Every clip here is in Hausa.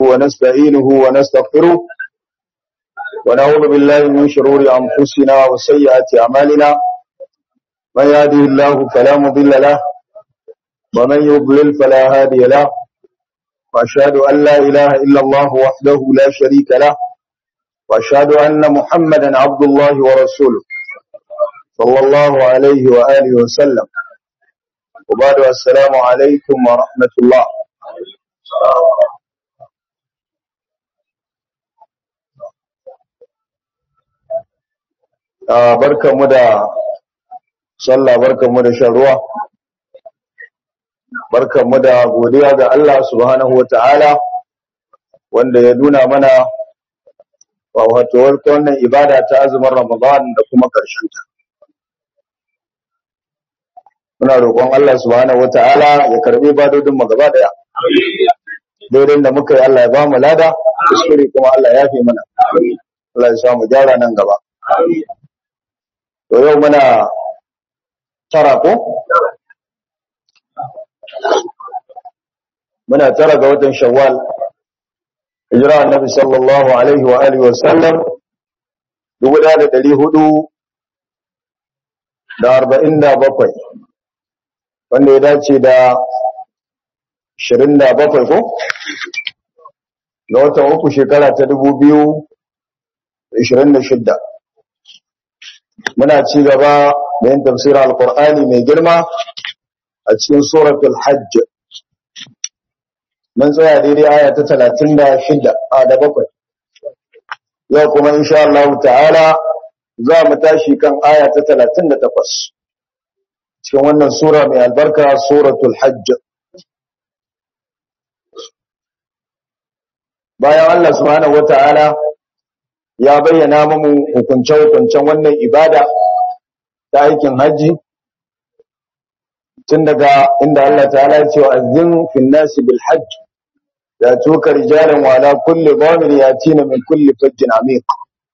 ونستعينه ونستغفره ونعوذ بالله من شرور أنفسنا وسيئات أعمالنا من يهده الله فلا مضل له ومن يضلل فلا هادي له وأشهد أن لا إله إلا الله وحده لا شريك له وأشهد أن محمدا عبد الله ورسوله صلى الله عليه وآله وسلم وبعد السلام عليكم ورحمة الله barkanmu da sallah barkanmu da shan ruwa barkanmu da godiya ga Allah subhanahu wata'ala wanda ya nuna mana wawatuwar wannan ibada ta azumin Ramadan da kuma ƙarshen ta muna roƙon Allah subhanahu wata'ala ya karbi badodin mu gaba daya daidai da muka yi Allah ya ba mu lada kuskure kuma Allah ya fi mana Allah ya sa mu gyara nan gaba to yau muna tara ko muna tara ga watan shawwal hijira annabi sallallahu alaihi wa alihi wa sallam dubu da dari hudu da arba'in da bakwai wanda ya dace da ashirin da bakwai ko ga watan uku shekara ta dubu biyu da ashirin da shidda muna ci gaba da yin tafsirin alkur'ani mai girma a cikin suratul hajj mun tsaya daidai aya ta talatin da shida a da bakwai yau kuma insha Allah ta'ala za mu tashi kan aya ta talatin da takwas cikin wannan sura mai albarka suratul hajj bayan Allah subhanahu wata'ala ya bayyana mamu hukunce-hukuncen wannan ibada ta aikin hajji tun daga inda Allah ta'ala ya ce wa azin fin nasi bil hajj ya tuka rijalan wa ala kulli dhamir yatina min kulli fajjin amiq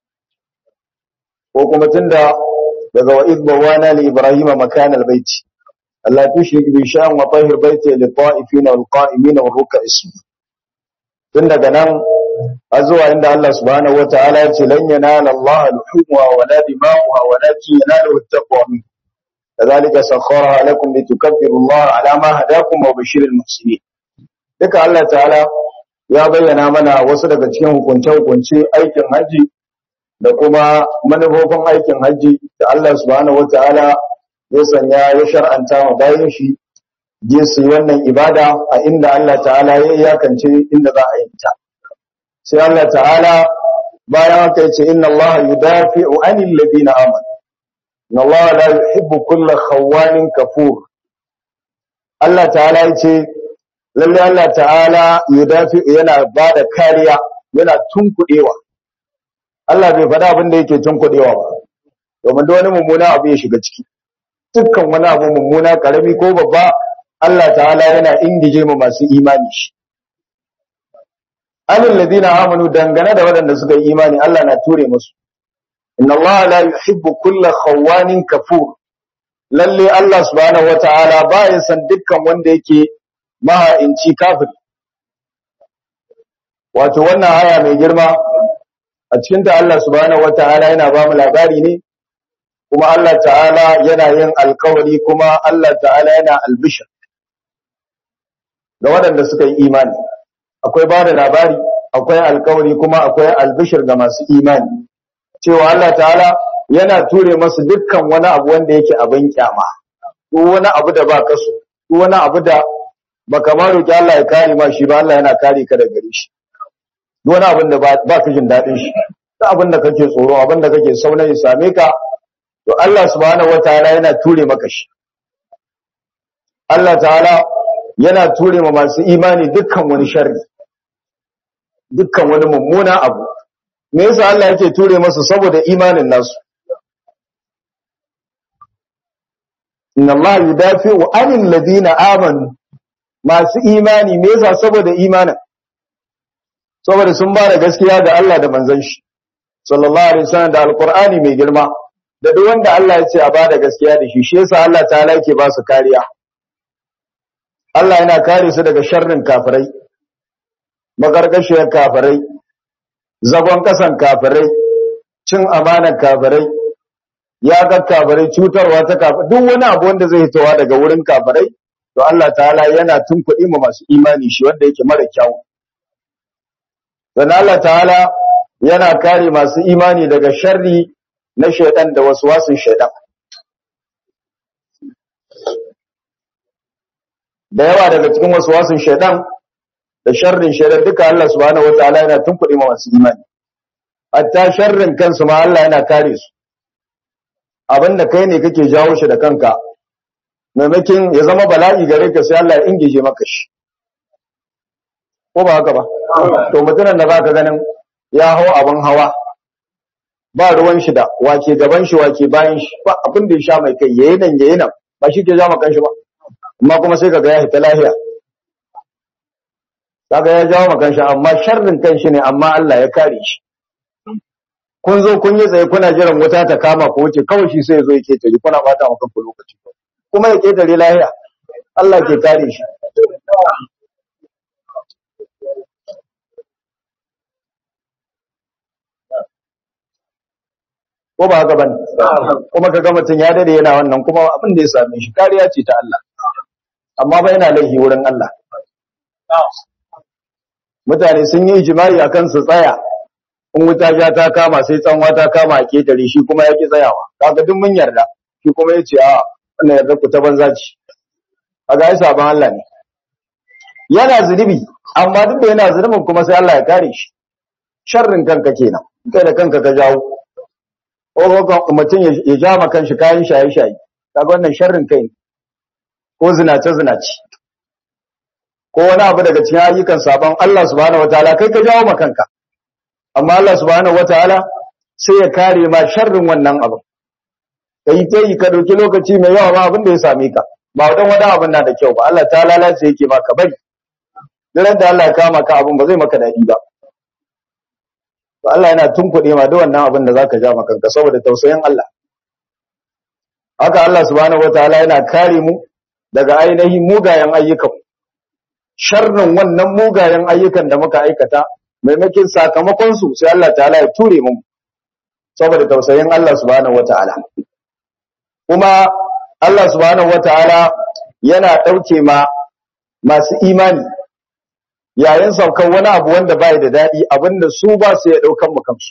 ko kuma tunda daga wa idh bawana li ibrahima makan al bait Allah tushrik bi sha'an wa tahir baiti li ta'ifina wal qa'imina wal ruk'is tun daga nan azuwa inda Allah subhanahu wa ta'ala ya ce lan yanala Allah al-hukma wa la dima'uha walakin yanaluhu at-taqwa minkum كذلك سخرها لكم لتكبروا الله على ما هداكم وبشر المحسنين duka Allah ta'ala ya bayyana mana wasu daga cikin hukunce-hukunce aikin haji da kuma manufofin aikin haji da Allah subhanahu wata'ala ya sanya ya shar'anta wa bayan shi je su yi wannan ibada a inda Allah ta'ala ya iyakance inda za a yi ta sai Allah ta'ala bayan haka ya ce inna Allah yudafi'u 'anil ladina amanu inna Allah la yuhibbu kulla khawanin kafur Allah ta'ala yace lalle Allah ta'ala yudafi yana bada kariya yana tunkudewa Allah bai faɗa abin da yake tunkudewa ba domin da wani mummuna abu ya shiga ciki dukkan wani abu mummuna karami ko babba Allah ta'ala yana ingije mu masu imani shi alil ladina amanu dangane da waɗanda suka yi imani Allah na ture musu inna Allah la yuhibbu kulla khawanin kafur lalle Allah subhanahu wataala baya san dukkan wanda yake maha'inci kafir wato wannan aya mai girma a cikin ta Allah subhanahu wataala yana ba mu labari ne kuma Allah ta'ala yana yin alkawari kuma Allah ta'ala yana albishir ga waɗanda suka yi imani akwai ba da labari akwai alkawari kuma akwai albishir ga masu imani cewa Allah ta'ala yana ture masu dukkan wani abu wanda yake abin kyama ko wani abu da ba kaso ko wani abu da baka ma roki Allah ya kare ma shi ba Allah yana kare ka daga gare shi duk wani abin da ba ka jin dadin shi duk abin da kake tsoro abin da kake sauna ya same ka to Allah subhanahu wataala yana ture maka shi Allah ta'ala yana ture ma masu imani dukkan wani sharri dukkan wani mummuna abu me yasa Allah yake ture masa saboda imanin nasu inna Allah yudafi'u 'anil ladina amanu masu imani me yasa saboda imanin saboda sun ba da gaskiya ga Allah da manzon shi sallallahu alaihi wasallam da alqur'ani mai girma da duk wanda Allah ya ce a ba da gaskiya da shi shi yasa Allah ta'ala yake ba su kariya Allah yana kare su daga sharrin kafirai makarkashiyar kafirai zagon kasan kafirai cin amanar kafirai ya ga kafirai cutarwa ta kafirai duk wani abu wanda zai hitowa daga wurin kafirai to Allah ta'ala yana tunkuɗi ma masu imani shi wanda yake mara kyau dan Allah ta'ala yana kare masu imani daga sharri na shaidan da wasu wasun shaidan da yawa daga cikin wasu wasun shaidan da sharrin shaidan duka Allah subhanahu wataala yana tunkuɗe ma masu imani hatta sharrin kansu ma Allah yana kare su abinda kai ne kake jawo shi da kanka maimakin ya zama bala'i gare ka sai Allah ya ingije maka shi ko ba haka ba to mutumin da baka ganin ya hau abin hawa ba ruwan shi da wake gaban shi wake bayan shi ba abin da ya sha mai kai yayi nan yayi nan ba shi ke jama kan shi ba amma kuma sai kaga ya hita lahiya kaga ya jawo makan shi amma sharrin kan shi ne amma Allah ya kare shi kun zo kun yi tsaye kuna jiran wuta ta kama ku wuce kawai shi sai ya zo ya ketare kuna bata maka ku lokaci kuma ya ketare lahiya Allah ke kare shi ko ba haka bane kuma kaga mutun ya dade yana wannan kuma abin da ya same shi kariya ce ta Allah amma ba yana laifi wurin Allah mutane sun yi ijimai akan su tsaya in wuta ja ta kama sai tsanwa ta kama a ketare shi kuma ya ki tsayawa kaga duk mun yarda shi kuma ya ce a wannan yarda ku ta banza ce kaga ai sabon Allah ne yana zunubi amma duk da yana zunubin kuma sai Allah ya kare shi sharrin kanka kenan kai da kanka ka jawo ko mutum ya ja ma kanshi kayan shaye-shaye kaga wannan sharrin kai ne ko zinace-zinace ko wani abu daga cikin ayyukan sabon Allah subhanahu wataala kai ka jawo ma kanka amma Allah subhanahu wataala sai ya kare ma sharrin wannan abu kai ta yi ka dauki lokaci mai yawa ma abin da ya same ka ba dan wani abin na da kyau ba Allah ta lalace yake maka bari daren da Allah ya kama ka abin ba zai maka dadi ba to Allah yana tunkuɗe ma da wannan abin da zaka ja maka kanka saboda tausayin Allah haka Allah subhanahu wataala yana kare mu daga ainihin mugayen ayyukan sharrin wannan mugayen ayyukan da muka aikata maimakin sakamakon su sai Allah ta'ala ya ture mu saboda tausayin Allah subhanahu wataala kuma Allah subhanahu wataala yana dauke ma masu imani yayin saukan wani abu wanda bai da dadi abinda su ba su ya daukan mu kansu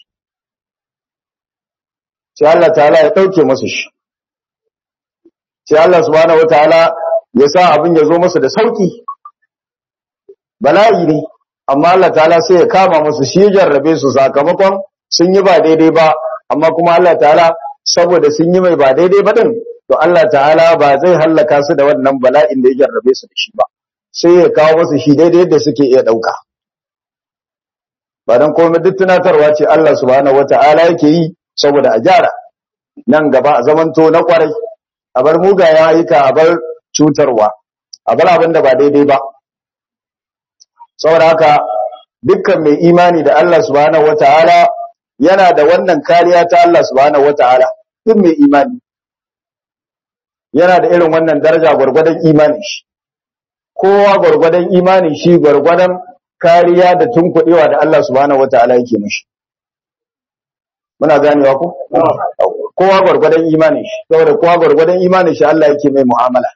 sai Allah ta'ala ya dauke musu shi sai Allah subhanahu wataala ya sa abin ya zo musu da sauki bala'i ne amma Allah ta'ala sai ya kama musu shi ya jarrabe su sakamakon sun yi ba daidai ba amma kuma Allah ta'ala saboda sun yi mai ba daidai ba din to Allah ta'ala ba zai hallaka su da wannan bala'in da ya jarrabe su da shi ba sai ya kawo musu shi daidai yadda suke iya dauka ba dan komai duk tunatarwa ce Allah subhanahu wata'ala yake yi saboda a gyara nan gaba a zamanto na kwarai a bar mugayen ayyuka a bar cutarwa a bar abin da ba daidai ba saboda haka dukkan mai imani da Allah subhanahu wataala yana da wannan kariya ta Allah subhanahu wataala duk mai imani yana da irin wannan daraja gwargwadon imanin shi kowa gwargwadon imanin shi gwargwadon kariya da tunkuɗewa da Allah subhanahu wataala yake mishi muna ganewa ko kowa gwargwadon imanin shi saboda kowa gwargwadon imanin shi Allah yake mai mu'amala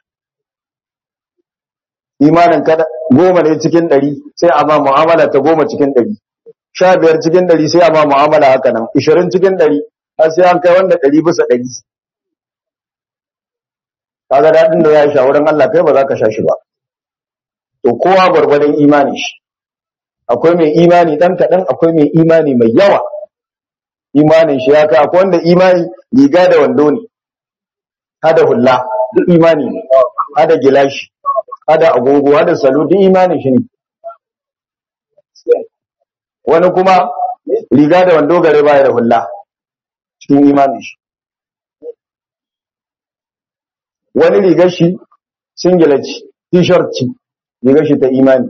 imanin kada goma ne cikin ɗari sai a ma mu'amala ta goma cikin ɗari sha biyar cikin ɗari sai a ma mu'amala haka nan ishirin cikin ɗari har sai an kai wanda ɗari bisa ɗari kaga daɗin da ya sha wurin Allah kai ba za ka sha shi ba to kowa gwargwadon imanin shi akwai mai imani ɗan kaɗan akwai mai imani mai yawa imanin shi ya kai akwai wanda imani riga da wando ne hada hulla duk imani ne hada gilashi hada agogo hada salo duk imanin shi ne wani kuma riga da wando gare baya da hulla cikin imanin shi wani rigar shi singlet t-shirt ce rigar shi ta imani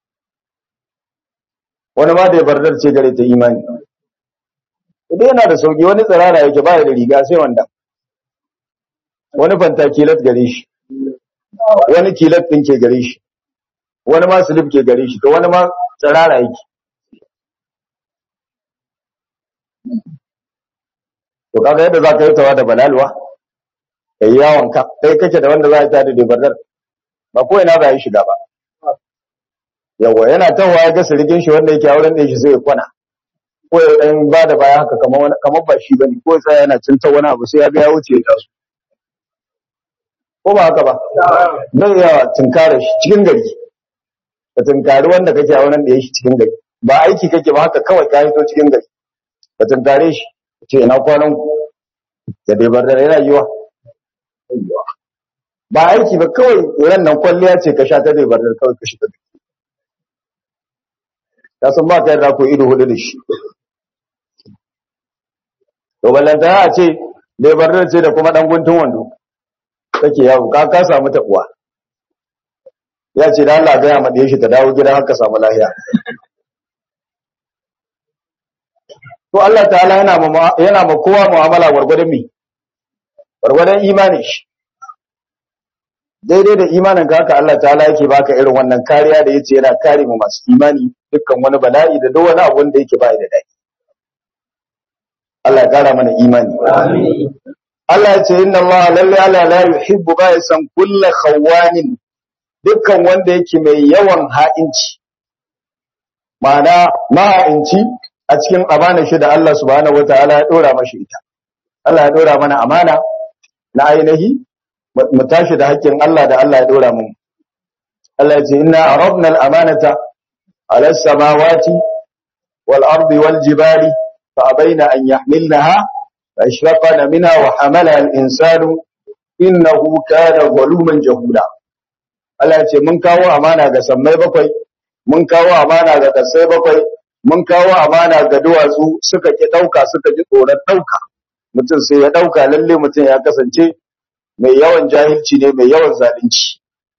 wani ma da ya bardar ce gare ta imani idan yana da sauki wani tsirara yake baya da riga sai wanda wani fanta kilat gare shi wani kilat din ke gare shi wani ma slip ke gare shi to wani ma tsirara yake to kaga yadda za ka yi tawa da balalwa ka yi yawon ka kai kake da wanda za a ta da debardar ba ko ina ba yi shiga ba yawa yana tawa ya ga sirikin shi wanda yake auren da shi sai ya kwana ko ya dan ba da baya haka kamar wani kamar ba shi bane ko sai yana cinta wani abu sai ya ga ya wuce ya taso ko ba haka ba zai ya tunkare shi cikin gari ka tunkari wanda kake auren da shi cikin gari ba aiki kake ba haka kawai ka hito cikin gari ka tunkare shi ce ina kwanan ku da dai bar da yana yiwa ba aiki ba kawai ran nan kwalliya ce ka sha ta dai bar da kawai ka shiga ka san ba ka yarda ko ido hudu da shi to ballanta a ce dai bar da ce da kuma dan guntun wando kake yawo ka ka samu tabuwa ya ce da Allah ga ya made shi ta dawo gida haka samu lafiya to Allah ta'ala yana ma yana ma kowa mu'amala gwargwadon mi gwargwadon imani shi daidai da imanin ka haka Allah ta'ala yake baka irin wannan kariya da yace yana kare mu masu imani dukkan wani bala'i da duk wani abu wanda yake bai da dadi Allah ya kara mana imani amin Allah ya ce inna Allah lalle Allah la yuhibbu ba yasan kullu khawanin dukkan wanda yake mai yawan ha'inci ma'ana maha'inci a cikin amana shi da Allah subhanahu wataala ya dora mashi ita Allah ya dora mana amana na ainihi mu tashi da haƙƙin Allah da Allah ya dora mu Allah ya ce inna aradna al-amanata ala as-samawati wal ardi wal jibali fa abaina an yahmilnaha fa ashraqna minha wa hamalaha al-insanu innahu kana zaluman jahula Allah ya ce mun kawo amana ga sammai bakwai mun kawo amana ga kasai bakwai mun kawo amana ga duwatsu suka ki dauka suka ji tsoron dauka mutum sai ya dauka lalle mutum ya kasance mai yawan jahilci ne mai yawan zalunci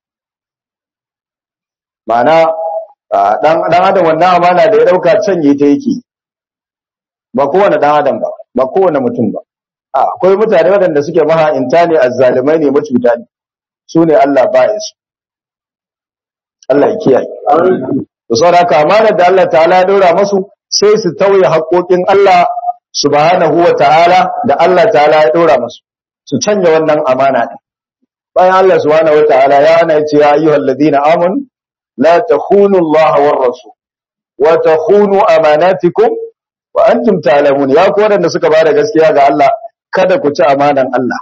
ma'ana dan dan adam wannan amana da ya dauka canye ta yake ba kowane dan adam ba ba kowane mutum ba akwai mutane waɗanda suke maha'inta ne azzalimai ne macuta ne su ne Allah ba ya su Allah ya kiyaye to saboda haka amana da Allah ta'ala ya dora musu sai su tauye haƙoƙin Allah subhanahu wa ta'ala da Allah ta'ala ya dora musu su canja wannan amana din bayan Allah subhanahu wa ta'ala ya ana yace ya ayyuhal ladina amanu la takhunu Allah war rasul wa takhunu amanatikum wa antum ta'lamun ya ku wadanda suka bada gaskiya ga Allah kada ku ci amanan Allah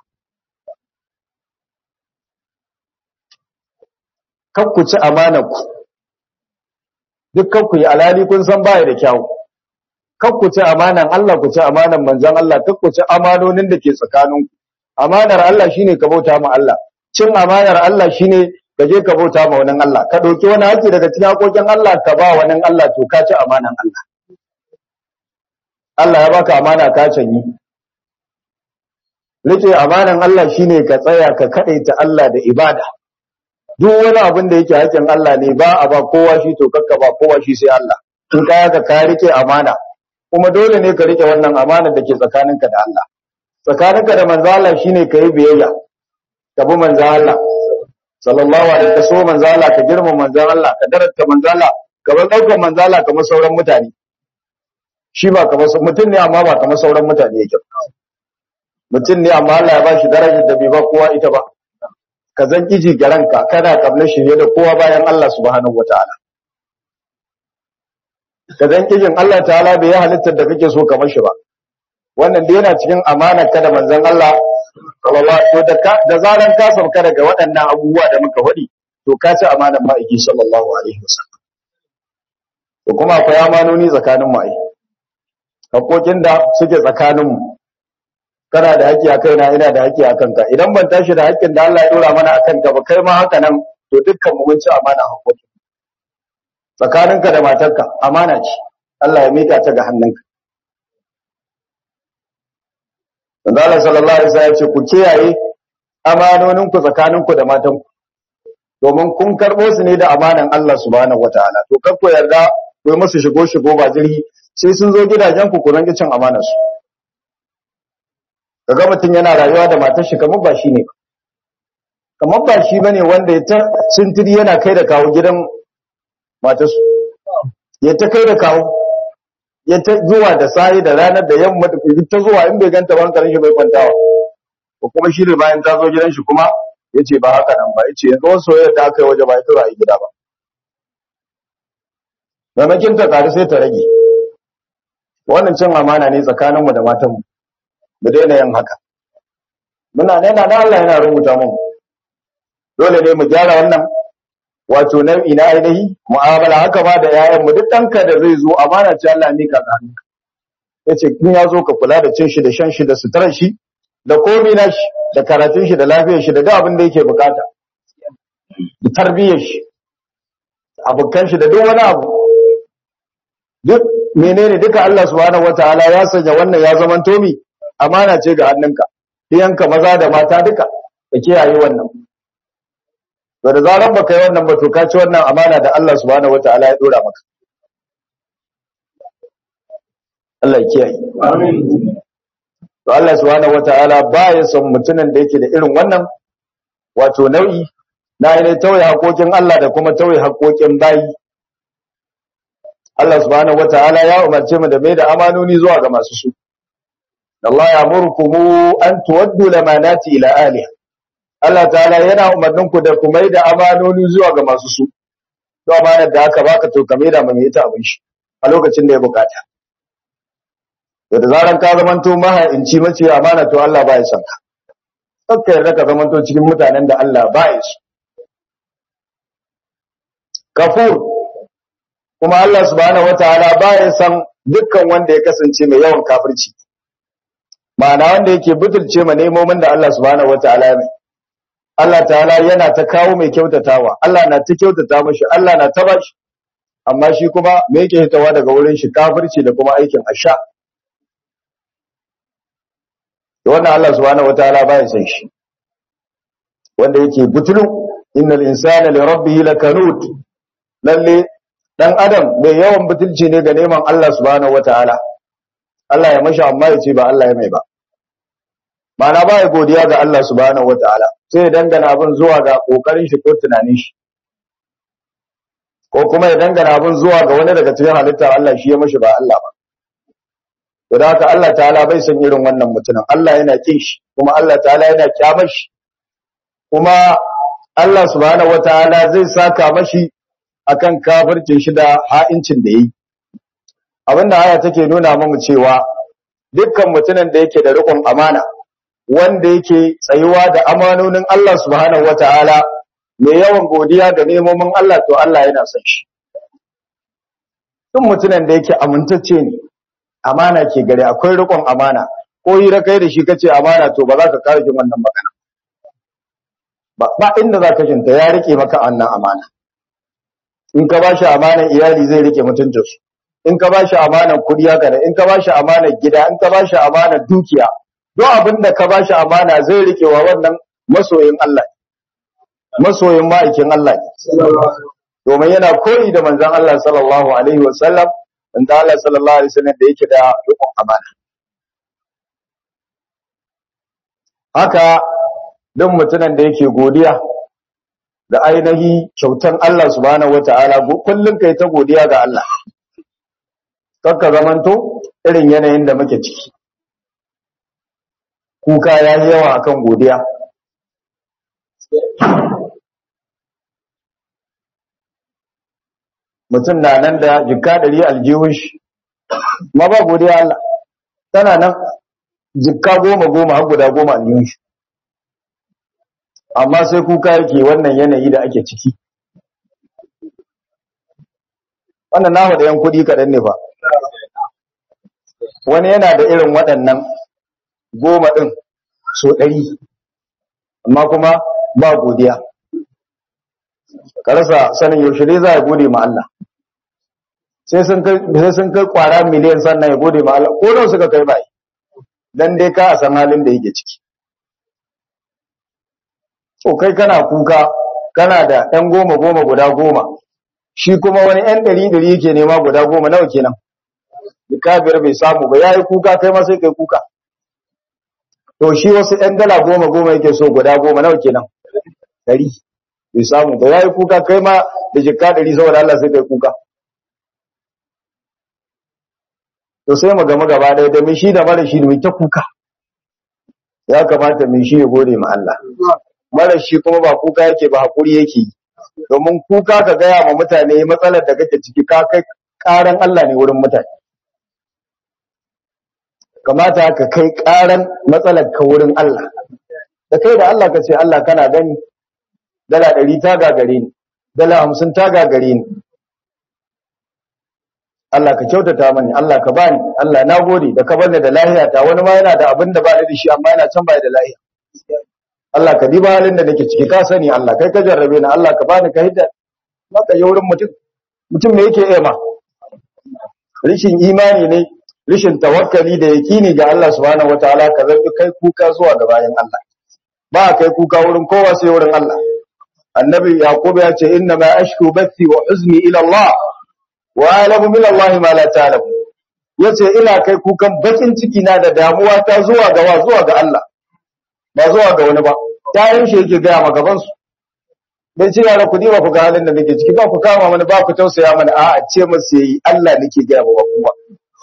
kar ku ci amanar ku dukkan ku yi alali kun san baya da kyau kar ku ci amanan Allah ku ci amanan manzon Allah kar ku ci amanonin da ke tsakanin ku amanar Allah shine ka bauta ma Allah cin amanar Allah shine ka je ka bauta ma wani Allah ka dauki wani haƙi daga cikin haƙoƙin Allah ka ba wani Allah to ka ci amanan Allah Allah ya baka amana ka canyi rike amanan Allah shine ka tsaya ka kadaita Allah da ibada duk wani abin da yake haƙin Allah ne ba a ba kowa shi to kakka ba kowa shi sai Allah in ka yaka ka rike amana kuma dole ne ka rike wannan amana da ke tsakaninka da Allah tsakaninka da manzo Allah shine ka yi biyayya ka bi manzo Allah sallallahu alaihi wasallam manzo Allah ka girma manzo Allah ka darata manzo Allah ka bar daukar manzo Allah kamar sauran mutane shi ba kamar mutum ne amma ba kamar sauran mutane yake mutum ne amma Allah ya ba shi darajar da bai ba kowa ita ba ka zan iji ga ranka kana kabla shirye da kowa bayan Allah subhanahu wataala ka zan kijin Allah ta'ala bai halittar da kake so kamar shi ba wannan dai yana cikin amanar ka da manzon Allah sallallahu to da ka da zaran ka sauka daga waɗannan abubuwa da muka faɗi to ka ci amanar ma'aiki sallallahu alaihi wasallam to kuma akwai amanoni tsakanin mu ai hakokin da suke tsakanin mu kana da haƙƙi a kaina ina da haƙƙi a kanka idan ban tashi da haƙƙin da Allah ya dora mana akan ka ba kai ma haka nan to dukkan mu mun ci amana hakoki tsakaninka da matarka amana ce Allah ya mika ta ga hannunka Allah sallallahu alaihi wasallam ya ce ku kiyaye amanonin ku tsakanin ku da matan ku domin kun karbo su ne da amanan Allah subhanahu wataala to kar ku yarda ku yi musu shigo shigo ba jirgi sai sun zo gidajen ku ku rangi cin amanar su kaga mutum yana rayuwa da matar shi kamar ba shi ne kamar ba shi bane wanda ya ta sintiri yana kai da kawo gidan matar su ya ta kai da kawo ya ta zuwa da sahi da ranar da yamma da kuji ta zuwa in bai ganta ba hankalin shi bai kwantawa ko kuma shi ne bayan ta zo gidan shi kuma ya ce ba haka nan ba ya ce yanzu wasu soyayya da aka yi waje ba ya tura a gida ba maimakin ta ƙari sai ta rage wannan cin amana ne tsakaninmu da matanmu mu daina yin haka muna nena na Allah yana rubuta mu dole ne mu gyara wannan wato nau'i na ainihi mu'amala haka ba da ƴaƴanmu duk ɗanka da zai zo amana ce Allah mika ga hannunka yace in ya zo ka kula da cin shi da shan shi da suturar shi da komai na shi da karatun shi da lafiyar shi da duk abin da yake bukata da tarbiyyar shi abokan shi da duk wani abu duk menene duka Allah subhanahu wataala ya sanya wannan ya zaman tomi amana ce ga hannunka iyanka maza da mata duka ka kiyaye wannan to da zaran baka yi wannan ba to ka ci wannan amana da Allah subhanahu wataala ya dora maka Allah ya kiyaye amin to Allah subhanahu wataala baya son mutumin da yake da irin wannan wato nau'i na ainihin tauye haƙoƙin Allah da kuma tauye haƙoƙin bayi Allah subhanahu wataala ya umarce mu da mai da amanoni zuwa ga masu su Allah ya murkumu an tuwaddu lamanati ila aliha Allah ta'ala yana umarnin ku da ku mai da amanoni zuwa ga masu su to amanar da aka baka to ka mai da mai ita abin shi a lokacin da ya bukata to da zaran ka zamanto maha'inci mace amana to Allah ba ya san ka kakka yarda ka zamanto cikin mutanen da Allah ba ya su kafur kuma Allah subhanahu wataala ba ya san dukkan wanda ya kasance mai yawan kafirci ma'ana wanda yake butulce ma nemomin da Allah subhanahu wataala mai Allah ta'ala yana ta kawo mai kyautatawa Allah na ta kyautata mashi Allah na ta bashi amma shi kuma me yake hitawa daga wurin shi kafirci da kuma aikin asha da wannan Allah subhanahu wataala baya san shi wanda yake butulu innal insana li rabbih lakanut lalle dan adam mai yawan butulci ne ga neman Allah subhanahu wataala Allah ya mashi amma ya ce ba Allah ya mai ba Mana ba ya godiya ga Allah subhanahu wataala sai ya dangana abin zuwa ga kokarin shi ko tunanin shi ko kuma ya dangana abin zuwa ga wani daga cikin halitta Allah shi ya mashi ba Allah ba to da haka Allah ta'ala bai san irin wannan mutumin Allah yana kin shi kuma Allah ta'ala yana kyamar shi kuma Allah subhanahu wataala zai saka mashi akan kafircin shi da ha'incin da yi abinda aya take nuna mamu cewa dukkan mutumin da yake da riƙon amana wanda yake tsayuwa da amanonin Allah subhanahu wataala mai yawan godiya da nemomin Allah to Allah yana son shi duk mutumin da yake amintacce ne amana ke gare akwai riƙon amana ko hira kai da shi kace amana to ba za ka kare jin wannan magana ba ba inda za ka jinta ya rike maka annan amana in ka bashi amanan iyali zai rike mutuncinsu in ka bashi amanan kuɗi haka ne in ka bashi amanan gida in ka bashi amanan dukiya duk abin da ka bashi amana zai rike wa wannan masoyin Allah masoyin ma'aikin Allah domin yana koyi da manzon Allah sallallahu alaihi wasallam in da Allah sallallahu alaihi wasallam da yake da rikon amana haka duk mutumin da yake godiya da ainihi kyautan Allah subhanahu wataala kullun kai ta godiya ga Allah kakka zamanto irin yanayin da muke ciki kuka ya yi yawa akan godiya mutum na nan da jikka ɗari aljihun shi ma ba godiya Allah tana nan jikka goma goma har guda goma aljihun shi amma sai kuka yake wannan yanayi da ake ciki wannan namu da yan kuɗi kaɗan ne fa wani yana da irin waɗannan goma ɗin so ɗari amma kuma ba godiya ka rasa sanin yaushe dai za a gode ma Allah sai sun kai kwara miliyan sannan ya gode ma Allah ko nan suka kai bai dan dai ka a san halin da yake ciki to kai kana kuka kana da ɗan goma goma guda goma shi kuma wani ɗan ɗari ɗari yake nema guda goma nawa kenan biyar bai samu ba yayi kuka kai ma sai kai kuka to shi wasu ɗan dala goma goma yake so guda goma nawa kenan ɗari bai samu ba yayi kuka kai ma da jikka ɗari saboda Allah sai kai kuka to sai mu gama gaba ɗaya da mai shi da mara shi mai ta kuka ya kamata mai shi ya gode ma Allah mara shi kuma ba kuka yake ba hakuri yake domin kuka ka gaya ma mutane matsalar da kake ciki ka kai karan Allah ne wurin mutane kamata ka kai karan matsalar ka wurin Allah da kai da Allah ka ce Allah kana gani dala ɗari ta gagare ni dala hamsin ta gagare ni Allah ka kyautata mani Allah ka bani Allah na gode da ka bani da lahiya ta wani ma yana da abin da ba da shi amma yana can bai da lahiya Allah ka diba halin da nake ciki ka sani Allah kai ka jarrabe ni Allah ka bani ka hidda maka yi wurin mutum mutum me yake ema rishin imani ne rishin tawakkali da yakini ga Allah subhanahu wataala ka zargi kai kuka zuwa ga bayan Allah ba kai kuka wurin kowa sai wurin Allah annabi yaqub ya ce inna ma ashku bathi wa huzni ila Allah wa alamu min Allah ma la ta'lamu yace ina kai kukan bakin ciki na da damuwa ta zuwa ga wa zuwa ga Allah ba zuwa ga wani ba tayin shi yake gaya ma gaban su bai ce yara ku ba ku ga halin da nake ciki ba ku kama mana ba ku tausaya mana a'a ce masa yayi Allah nake gaya ma kuma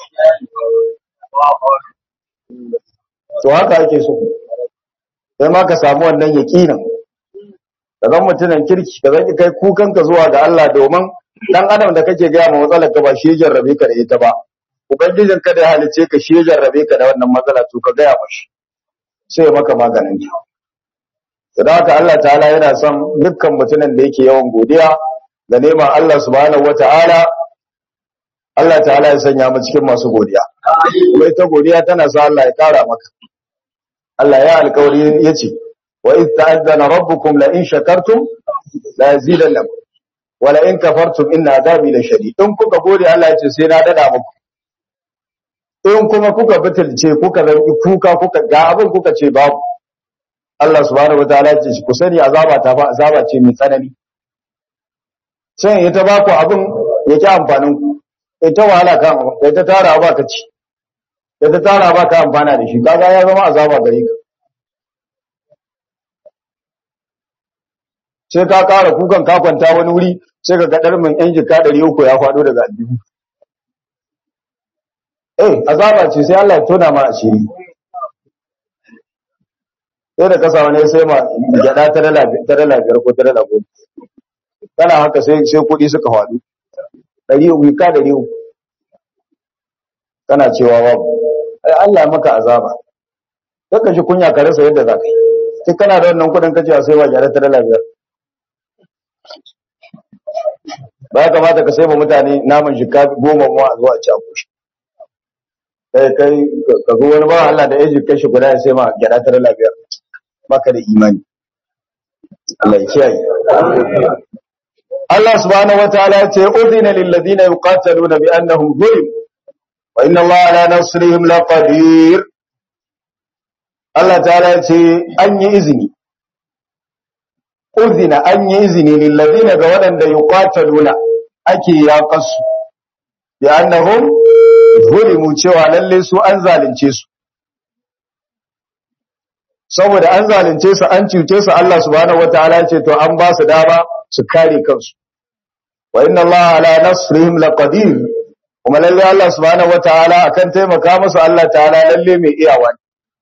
to haka ake so sai ma ka samu wannan yakinin ka zan mutunan kirki ka zan kai kukan ka zuwa ga Allah domin dan adam da kake gaya ma matsalar ka ba shi ya jarrabe ka da ita ba ubangijin ka da ya halice ka shi ya jarrabe ka da wannan matsala to ka gaya mashi sai ya maka maganin ta da haka Allah ta'ala yana son dukkan mutumin da yake yawan godiya da neman Allah subhanahu wata'ala Allah ta'ala ya sanya mu cikin masu godiya kuma ita godiya tana sa Allah ya kara maka Allah ya alƙawari yace wa idh ta'azzana rabbukum la in shakartum la yazidannakum wa la in kafartum inna adabi la shadid in kuka gode Allah yace sai na dada muku in kuma kuka butulce kuka zanki kuka kuka ga abin kuka ce babu Allah subhanahu wataala ce ku sani azaba ta fa azaba ce mai tsanani sai ita ba ku abin yake amfanin ku ita wahala kan abin kai ta tara ba ka ci kai ta tara ba ka amfana da shi kaga ya zama azaba gare ka sai ka kara kukan ka kwanta wani wuri sai ka ga min yan jika 300 ya faɗo daga aljihu eh azaba ce sai Allah ya tona ma asiri sai da kasa wani sai ma gyada ta dala ta dala biyar ko ta dala goma kana haka sai sai kuɗi suka faɗo ɗari uku ka ɗari uku kana cewa babu ai Allah maka azaba kaka shi kunya ka rasa yadda za ka yi sai kana da wannan kuɗin ka cewa sai wa gyada ta dala biyar ba ya kamata ka sai ma mutane naman shika goma mu a zuwa ci a kushi kai kai ka zo wani ba Allah da ya jikka shi guda ya sai ma gyada ta dala biyar baka da imani Allah ya kiyaye Allah subhanahu wataala ya ce udhina lil ladina yuqataluna bi annahum zulim wa inna Allah ala nasrihim laqadir Allah ta'ala ya ce an yi izini udhina an yi izini lil ladina ga waɗanda yuqataluna ake yaƙasu bi annahum zulimu cewa lalle su an zalunce su saboda an zalunce su an cuce su Allah subhanahu wataala ce to an ba su dama su kare kansu wa inna Allah ala nasrihim laqadir kuma lalle Allah subhanahu wataala akan taimaka musu Allah ta'ala lalle mai iyawa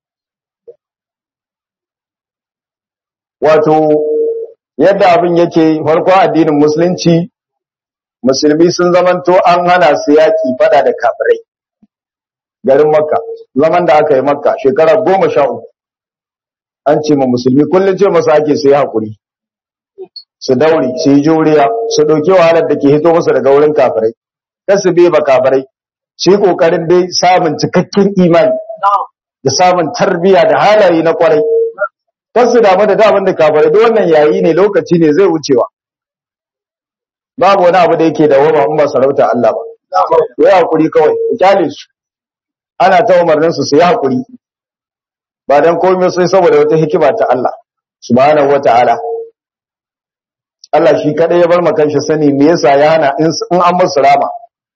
wato yadda abin yake farko addinin musulunci musulmi sun zamanto an hana su yaki fada da kafirai garin makka zaman da aka yi makka shekara goma sha uku an ce ma musulmi kullum ce masu ake su yi haƙuri su daure su yi juriya su ɗauki wahalar da ke hito musu daga wurin kafirai kar su bai ba kafirai su yi ƙoƙarin dai samun cikakken imani da samun tarbiyya da halaye na kwarai kar su damu da daman da kafirai duk wannan yayi ne lokaci ne zai wucewa babu wani abu da yake da wama in ba sarauta Allah ba yi haƙuri kawai ku kyale su ana ta umarnin su su yi haƙuri ba dan komai sai saboda wata hikima ta Allah subhanahu wataala Allah shi kadai ya bar makan shi sani me yasa ya hana in an musu rama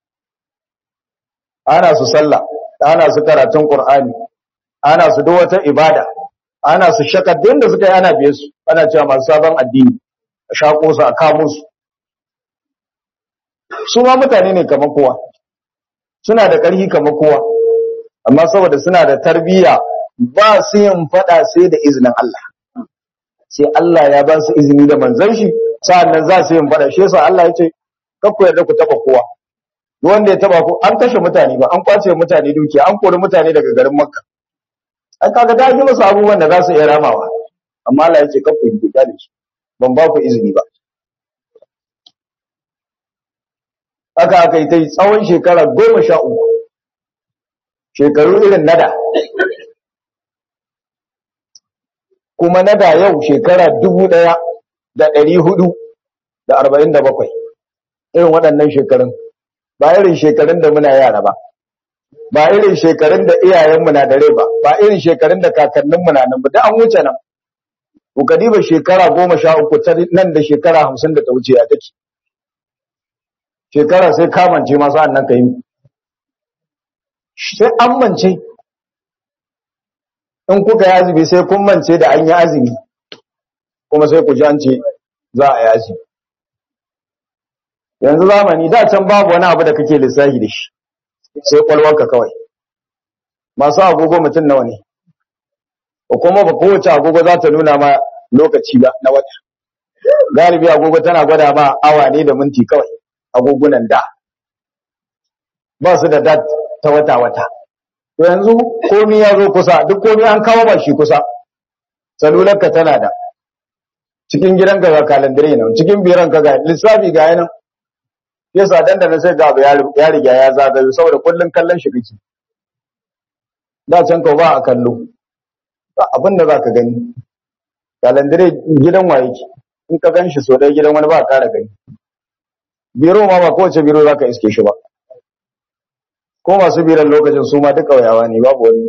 ana su sallah ana su karatun qur'ani ana su duk wata ibada ana su shakar da suka yi ana biye su ana cewa masu sabon addini a shako su a kamo su su ma mutane ne kamar kowa suna da ƙarfi kamar kowa amma saboda suna da tarbiyya ba su yin fada sai da izinin Allah sai Allah ya ba su izini da manzon shi sa'annan za su yin fada shi yasa Allah ya ce kakku yarda ku taba kowa wanda ya taba ku an kashe mutane ba an kwace mutane dukiya an kori mutane daga garin Makka an kaga da yi musu abubuwan da za su iya ramawa amma Allah ya ce kakku yi kyale su ban ba ku izini ba haka aka yi ta yi tsawon shekara goma sha uku shekaru irin nada kuma nada yau shekara dubu ɗaya da ɗari hudu da arba'in da bakwai irin waɗannan shekarun ba irin shekarun da muna yara ba ba irin shekarun da iyayenmu na da rai ba ba irin shekarun da kakanninmu na nan ba da an wuce nan ku kadiba shekara goma sha uku ta nan da shekara hamsin da ta wuce ya take shekara sai kamance masu annan ka yi sai an mance in kuka yi azumi sai kun mance da an yi azumi kuma sai ku ji an ce za a yi azumi yanzu zamani da can babu wani abu da kake lissafi da shi sai kwalwarka kawai masu agogo mutum nawa ne ko kuma ba kowace agogo za ta nuna ma lokaci ba na wata galibi agogo tana gwada ma awa ne da minti kawai agogunan da ba su da dat ta wata-wata to yanzu komi ya zo kusa duk komi an kawo ba shi kusa salularka tana da cikin gidanka ga kalandare nan cikin biran ka ga lissafi ga yanan yasa dan da sai ga abu ya riga ya zagayo saboda kullun kallon shi kake da can ka ba a kallo ba abin da zaka gani kalandare gidan waye ki in ka gan shi so dai gidan wani ba ka kara gani biro ma ba kowace biro zaka iske shi ba ko masu biran lokacin su ma duk ƙauyawa ne babu wani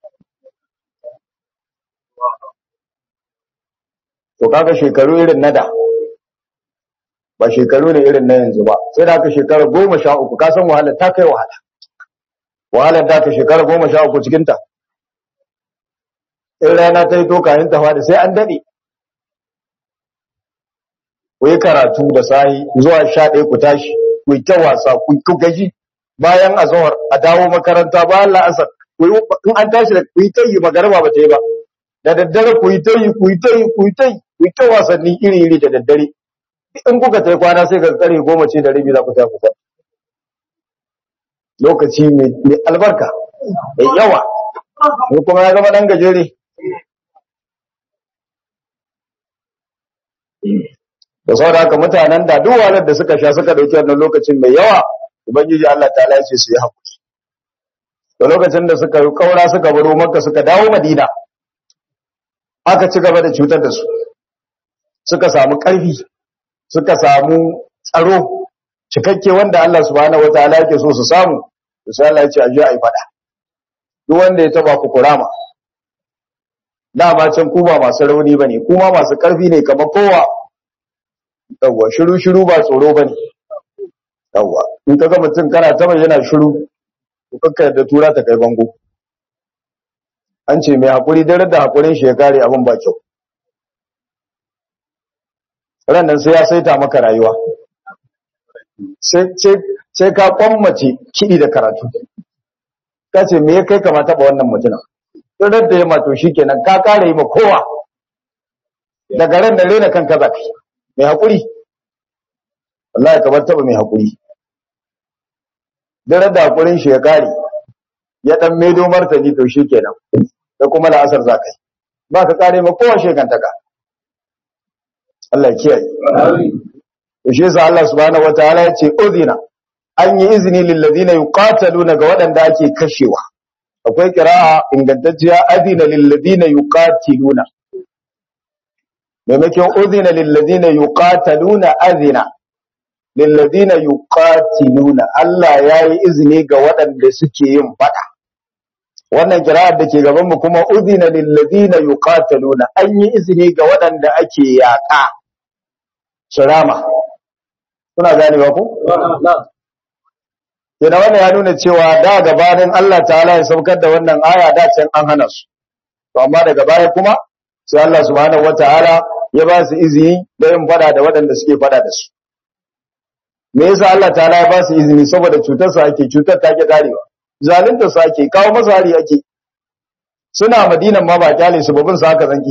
to kaga shekaru irin na da ba shekaru ne irin na yanzu ba sai da aka shekara goma sha uku ka san wahalar ta kai wahala wahalar da aka shekara goma sha uku cikinta in rana ta yi to kayan ta fada sai an daɗe ku yi karatu da sahi zuwa sha ɗaya ku tashi ku yi ta wasa ku gaji bayan azhar a dawo makaranta bayan la'asar in an tashi da ku yi ta yi magarba ba ta yi ba da daddare ku yi ta yi ku yi ta yi ku yi ta yi ku yi ta wasanni iri iri da daddare in kuka ta kwana sai ka tsare goma ce da rabi za ku ta ku lokaci mai albarka mai yawa ko kuma ya zama dan gajere da saboda haka mutanen da duk walar da suka sha suka dauki wannan lokacin mai yawa ubangiji Allah ta ce su yi hakuri da lokacin da suka yi kaura suka baro makka suka dawo madina aka ci gaba da cutar da su suka samu karfi suka samu tsaro cikakke wanda Allah subhanahu wataala yake so su samu to sai Allah ya ce aje ai fada duk wanda ya taba ku kurama dama can ku ba masu rauni bane kuma masu karfi ne kamar kowa yawwa shiru shiru ba tsoro bane yawwa in ka ga mutum kana ta yana shiru to kakka yadda tura ta kai bango an ce mai hakuri dare da hakurin shi ya kare abin ba kyau nan sai ya saita maka rayuwa sai ka kwammace kiɗi da karatu ka ce me ya kai kama taɓa wannan mutumin tsirar da ya mato shi kenan ka kare yi ma kowa daga ran da rena kanka za ka yi mai haƙuri wallahi kamar taɓa mai haƙuri dare da haƙurin shi ya kare ya ɗan maido martani to shi kenan da kuma la'asar za ka yi ba ka kare ma kowa shekantaka Allah kiyaye. To shi yasa Allah subhanahu wataala ya ce udhina an yi izini lil ladina yuqataluna ga waɗanda ake kashewa. Akwai qira'a ingantacciya adina lil ladina yuqatiluna. Maimakon udhina lil ladina yuqataluna adina lil ladina yuqatiluna Allah yayi izini ga waɗanda suke yin fada. Wannan kira'ar da ke gaban mu kuma udhina lil ladina yuqataluna an yi izini ga waɗanda ake yaƙa. Shirama. Kuna gane ba ku? Yana wannan ya nuna cewa da gabanin Allah ta'ala ya saukar da wannan aya da can an hana su. To amma daga baya kuma sai Allah subhanahu wata'ala ya ba su izini da yin fada da waɗanda suke fada da su. me yasa Allah ta'ala ya ba su izini saboda cutar su ake cutar ta ke karewa zalunta su ake kawo masa hari ake suna madinan ma ba kyale su babin su haka zanki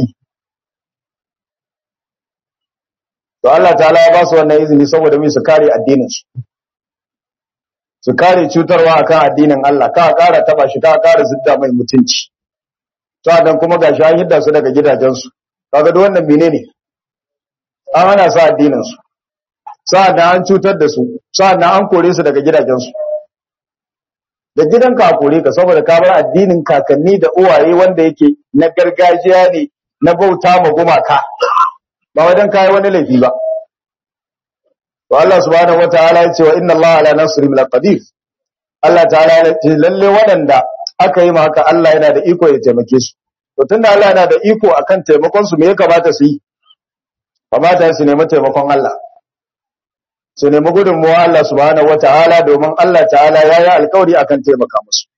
to Allah ta'ala ya ba su wannan izini saboda mai su kare addinin su su kare cutarwa akan addinin Allah ka kara taba shi ka kara zidda mai mutunci to dan kuma ga shahidda su daga gidajen su kaga duk wannan menene an hana su addinin su sa'an an cutar da su sa'an an kore su daga gidajen su da gidanka a kore ka saboda ka bar addinin kakanni da uwaye wanda yake na gargajiya ne na bauta ma gumaka ba wajen kai wani laifi ba to Allah subhanahu wataala ya ce wa inna Allah ala nasrihim laqadir Allah ta'ala ya ce lalle waɗanda aka yi haka Allah yana da iko ya taimake su to tunda Allah yana da iko akan taimakon su me ya kamata su yi kamata su nemi taimakon Allah su nemi gudunmuwa Allah subhanahu wataala domin Allah ta'ala ya yi alkawari akan taimaka musu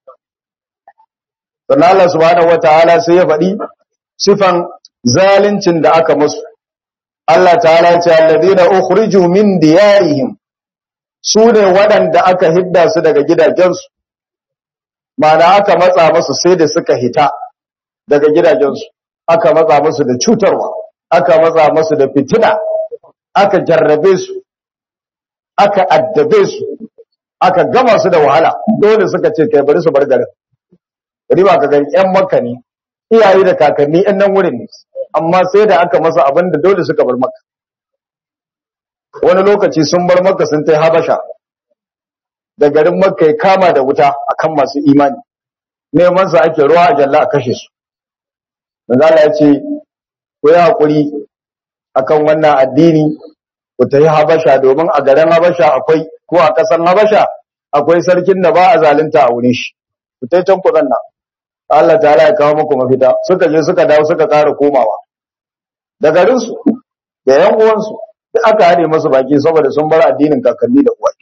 sannan Allah subhanahu wataala sai ya faɗi sifan zalincin da aka musu Allah ta'ala ya ce alladina ukhriju min diyarihim su ne waɗanda aka hidda su daga gidajensu ma'ana aka matsa musu sai da suka hita daga gidajensu aka matsa musu da cutarwa aka matsa musu da fitina aka jarrabe su aka addabe su aka gama su da wahala dole suka ce kai bari su bar garin riba ka gani ƴan makka ne iyaye da kakanni ƴan nan wurin ne amma sai da aka masa abin da dole suka bar makka wani lokaci sun bar makka sun tai habasha da garin makka ya kama da wuta akan masu imani neman sa ake ruwa a jalla a kashe su manzo Allah ya ce ku yi hakuri akan wannan addini ku tafi habasha domin a garin habasha akwai ko a ƙasar habasha akwai sarkin da ba a zalunta a wurin shi ku tai can ku zanna Allah ta'ala ya kawo muku mafita suka je suka dawo suka ƙara komawa da garinsu da yan uwansu duk aka hade masu baki saboda sun bar addinin kakanni da uwaye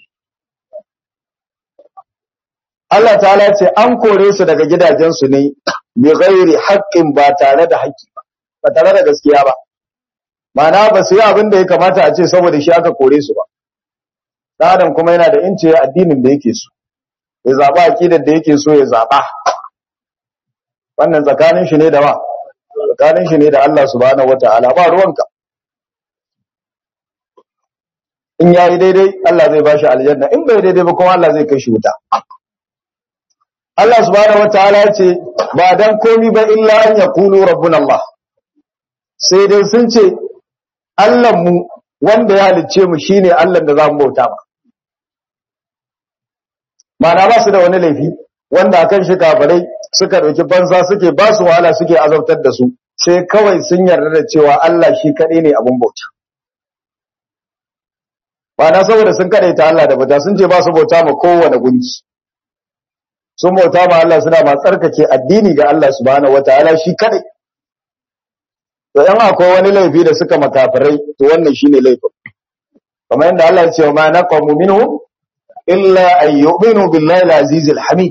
Allah ta'ala ce an kore su daga gidajensu ne bi ghairi haqqin ba tare da haƙƙi ba ba tare da gaskiya ba ma'ana ba su yi abin da ya kamata a ce saboda shi aka kore su ba dan adam kuma yana da ince addinin da yake so ya zaba aqidar da yake so ya zaba wannan tsakanin shi ne da wa tsakanin shi ne da Allah subhanahu wataala ba ruwanka in yayi daidai Allah zai bashi aljanna in bai daidai ba kuma Allah zai kai shi wuta Allah subhanahu wataala ya ce ba dan komi ba illa an yaqulu rabbuna Allah sai dai sun ce Allah mu wanda ya halicce mu shine Allah da zamu bauta ba ma'ana ba su da wani laifi wanda akan shi kafirai suka dauki banza suke ba su wahala suke azabtar da su sai kawai sun yarda da cewa Allah shi kadai ne abun bauta ma'ana saboda sun ta Allah da bauta sun ce ba su bauta ma kowane gunki sun bauta ma Allah suna ma tsarkake addini ga Allah subhanahu wataala shi kadai to yan akwai wani laifi da suka makafirai to wannan shine laifin kamar yadda Allah ya ce ma naqamu minhum illa an yu'minu billahi al-aziz al-hamid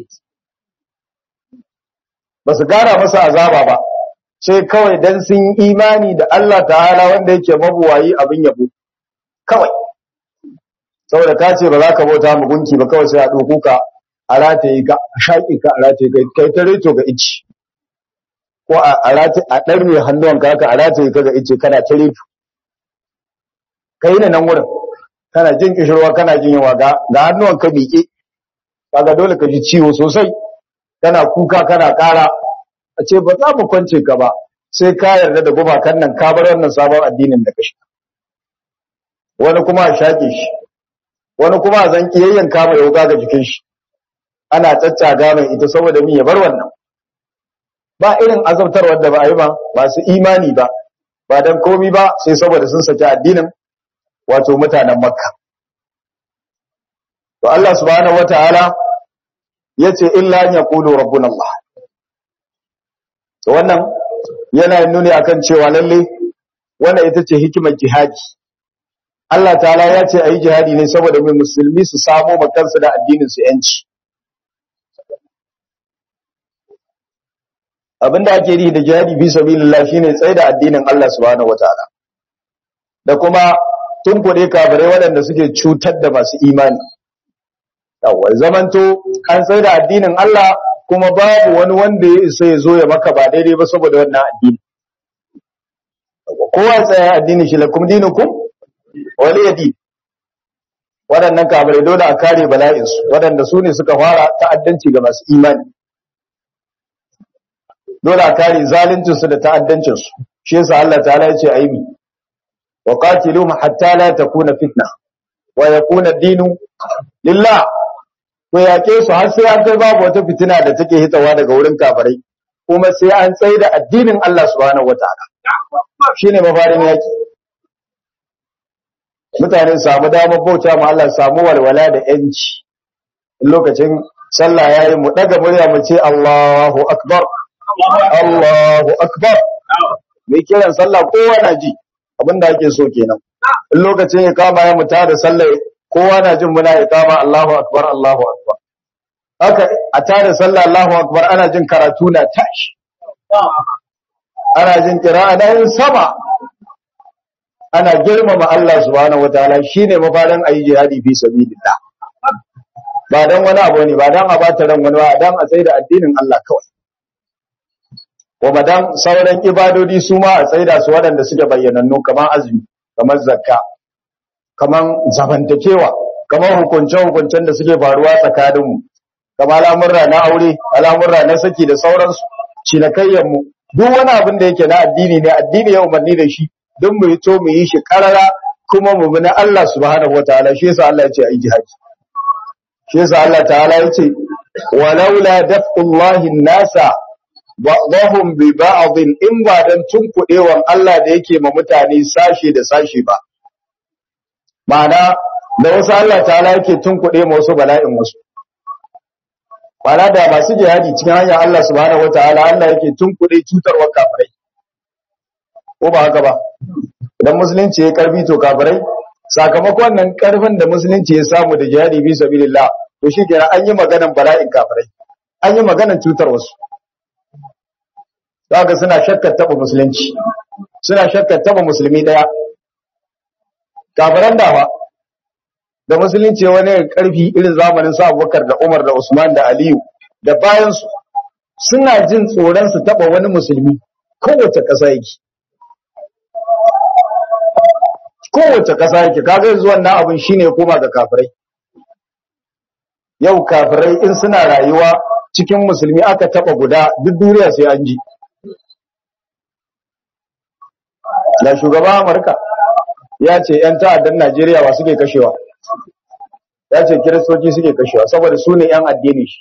basu gara masa azaba ba sai kawai dan sun imani da Allah ta'ala wanda yake mabuwayi abin yabo kawai saboda ka ce ba za ka bauta mu gunki ba kawai sai a ɗauko ka a rataye ka a shaƙi ka a rataye ka kai ta reto ga ici ko a rataye a ɗarme hannuwan ka haka a rataye ka ga ice kana ta reto ka yi nan wurin kana jin kishirwa kana jin yawa ga ga hannuwan ka miƙe kaga dole ka ji ciwo sosai kana kuka kana ƙara a ce ba za mu kwance ka ba sai ka yarda da gumakan nan ka bar wannan sabon addinin da ka shi wani kuma a shaƙe shi wani kuma a zan kiyayyen kama ya wuka ga jikin shi ana caccaga mai ita saboda mi ya bar wannan ba irin azabtarwar da ba a yi ba masu imani ba ba dan komi ba sai saboda sun saki addinin wato mutanen makka to Allah subhanahu wataala yace illa an yaqulu rabbuna Allah to wannan yana nuni akan cewa lalle wannan ita ce hikimar jihadi Allah ta'ala ya ce ayi jihadi ne saboda mai musulmi su samo makansu da addinin su yanci abinda ake yi da jihadi fi sabilillah shine tsaye da addinin Allah subhanahu wataala da kuma tun kuɗe kafirai waɗanda suke cutar da masu imani yawwa zamanto an tsaye da addinin Allah kuma babu wani wanda ya isa ya zo ya maka ba daidai ba saboda wannan addini kowa tsaya addini shi lakum dinukum wali yadi waɗannan kafirai dole a kare bala'insu waɗanda su ne suka fara ta'addanci ga masu imani dole a kare zaluncinsu da ta'addancinsu shi yasa Allah ta'ala ya ce aimi wa qatiluhum hatta la takuna fitna wa yakuna ad-dinu lillah ko yake su har sai an kai babu wata fitina da take hitawa daga wurin kafirai kuma sai an tsaye da addinin Allah subhanahu wataala shine mafarin yaki mutane samu damar bauta ma Allah samu walwala da yanci lokacin sallah yayi mu daga murya mu ce Allahu akbar Allahu akbar mai kiran sallah kowa na ji abinda ake so kenan in lokacin ya kama ya muta da sallah kowa na jin muna iqama Allahu akbar Allahu akbar haka a tare sallah Allahu akbar ana jin karatu na tashi ana jin qira'a da sama ana girmama Allah subhanahu wataala shine mafarin ayi jihadi fi sabilillah ba dan wani abu ne ba dan a bata ran wani ba dan a tsaida addinin Allah kawai kuma dan sauran ibadodi su ma a tsaida su waɗanda suke bayyanannu kamar azumi kamar zakka kamar zamantakewa kamar hukunce hukuncen da suke faruwa tsakaninmu kamar al'amurra na aure al'amurra na saki da sauransu cinakayyar mu duk wani abin da yake na addini ne addini ya umarni da shi don mu yi to mu yi shi karara kuma mu bi na Allah subhanahu wataala shi yasa Allah ya ce ai jihadi shi yasa Allah ta'ala ya ce walaula daf'ullahi nasa ba'dahum bi ba'd in ba dan tunkudewan Allah da yake ma mutane sashi da sashi ba ma'ana da wasu Allah ta'ala yake tunkude ma wasu bala'in wasu ma'ana da masu jihadi cikin hanyar Allah subhanahu wataala Allah yake tunkude cutarwar kafirai ko ba haka ba idan musulunci ya karfi to kafirai sakamakon nan karfin da musulunci ya samu da jihadi bi sabilillah to shikenan an yi maganan bala'in kafirai an yi maganan cutar wasu zaka suna shakkar taba musulunci suna shakkar taba musulmi daya kafiran dawa da musulunci wani karfi irin zamanin sa Abubakar da Umar da Usman da Aliyu da bayan su suna jin tsoron su taba wani musulmi kowace ƙasa yake kowace ƙasa yake kaga yanzu wannan abin shine koma ga kafirai yau kafirai in suna rayuwa cikin musulmi aka taba guda duk duniya sai an ji da shugaba Amurka ya ce ‘yan ta'addan Najeriya ba suke kashewa ya ce kiristoci suke kashewa saboda su ne ‘yan addini shi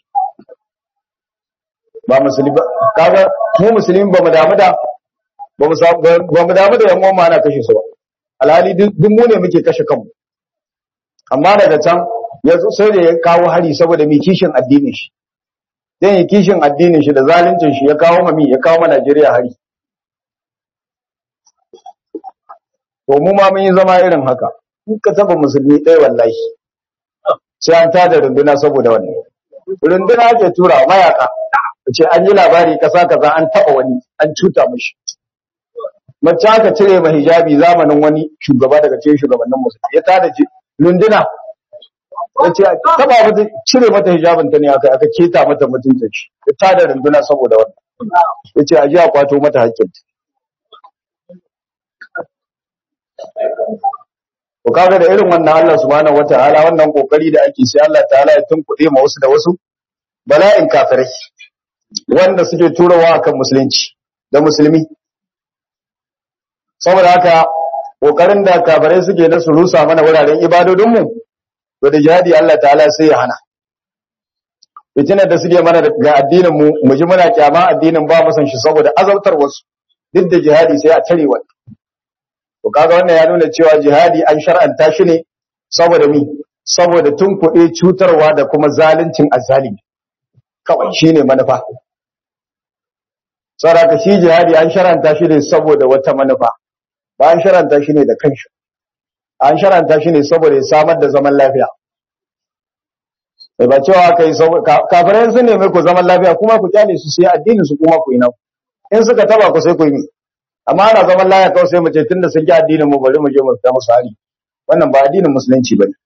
ba musulmi ba kaga mu musulmi ba mu damu da ba mu damu da yan uwan ana kashe su ba alhali duk mu ne muke kashe kanmu amma daga can ya sai da ya kawo hari saboda mai kishin addinin shi zai yi kishin addinin shi da zaluncin shi ya kawo mami ya kawo ma Najeriya hari to mu ma mun yi zama irin haka in ka taba musulmi ɗaya wallahi sai an tada runduna saboda wannan runduna ake tura mayaka ce an yi labari kasa kaza an taba wani an cuta mishi mace aka cire ma hijabi zamanin wani shugaba daga cikin shugabannin musulmi ya tada runduna ya ce taba mata cire mata hijabin ta ne aka aka keta mata mutuncin shi ya tada runduna saboda wannan ya ce a ji a kwato mata hakkinta Ku kaga da irin wannan Allah subhanahu wataala wannan kokari da ake sai Allah ta'ala ya tunkuɗe ma wasu da wasu bala'in kafirai wanda suke turawa akan musulunci da musulmi saboda haka kokarin da kafirai suke na su rusa mana wuraren ibadodin mu to da jihadi Allah ta'ala sai ya hana fitinar da suke mana ga addinin mu mu ji muna kyama addinin ba mu san shi saboda azabtar wasu duk da jihadi sai a tare wannan To kaga wannan ya nuna cewa jihadi an shar'anta shi ne saboda mi saboda tunkuɗe cutarwa da kuma zaluncin azzalimi kawai shine manufa saboda shi jihadi an shar'anta shi ne saboda wata manufa ba an shar'anta shi ne da kanshi an shar'anta shi ne saboda ya samar da zaman lafiya sai ba cewa kai kafirai sun nemi ku zaman lafiya kuma ku kyale su sai addinin su kuma ku yi nan in suka taba ku sai ku yi amma ana zaman laya kawai sai mu ce tunda sun ji addinin mu bari mu je mu fita musu hari wannan ba addinin musulunci bane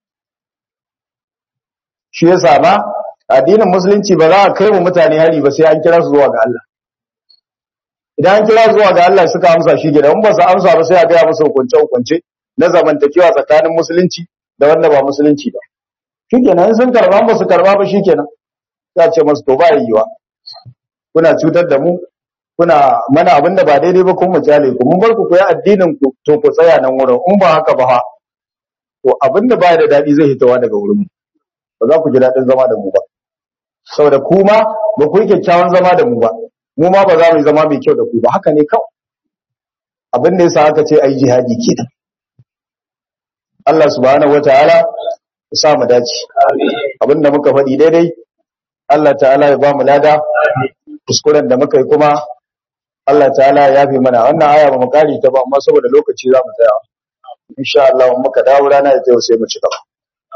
shi yasa ba addinin musulunci ba za a kai mu mutane hari ba sai an kira su zuwa ga Allah idan an kira su zuwa ga Allah suka amsa shi gidan ba su amsa ba sai a ga musu hukunce hukunce na zamantakewa tsakanin musulunci da wanda ba musulunci ba shikenan sun karba ba su karba ba shikenan za ce masu to ba yiwa kuna cutar da mu kuna mana abin da ba daidai ba kuma mu kyale ku mun bar ku koyi addinin ku to ku tsaya nan wurin in ba haka ba ha to abin da ba da dadi zai hitawa daga wurin mu ba za ku ji dadin zama da mu ba saboda ku ma ba ku yi kyakkyawan zama da mu ba mu ma ba za mu yi zama mai kyau da ku ba haka ne kawai abin da yasa aka ce ai jihadi kenan Allah subhanahu wataala ya sa mu dace abin da muka faɗi daidai Allah ta'ala ya ba mu lada kuskuren da muka yi kuma Allah ta'ala ya yafe mana wannan aya ba mu kare ta ba amma saboda lokaci za mu tsaya insha Allah mun muka dawo rana da yau sai mu ci gaba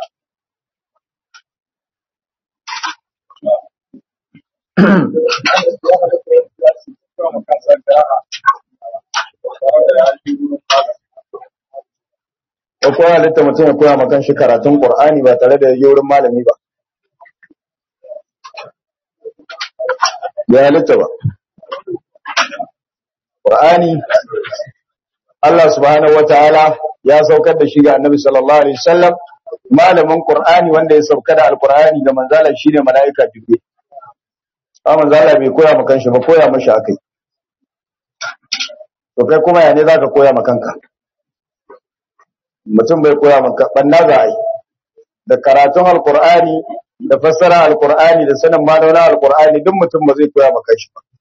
ko kowa halitta mutum ya koya makan shi karatun Qur'ani ba tare da yayi wurin malami ba ya halitta ba Qur'ani Allah subhanahu wataala ya saukar da shi ga Annabi sallallahu alaihi wasallam malamin Qur'ani wanda ya sauka da Al-Qur'ani ga manzala shine malaika Jibril amma manzala bai koya maka shi ba koya mashi akai to kai kuma ya ne zaka koya maka kanka mutum bai koya maka banna za ai da karatun Al-Qur'ani da fassara Al-Qur'ani da sanin ma'anonin Al-Qur'ani duk mutum ba zai koya maka shi ba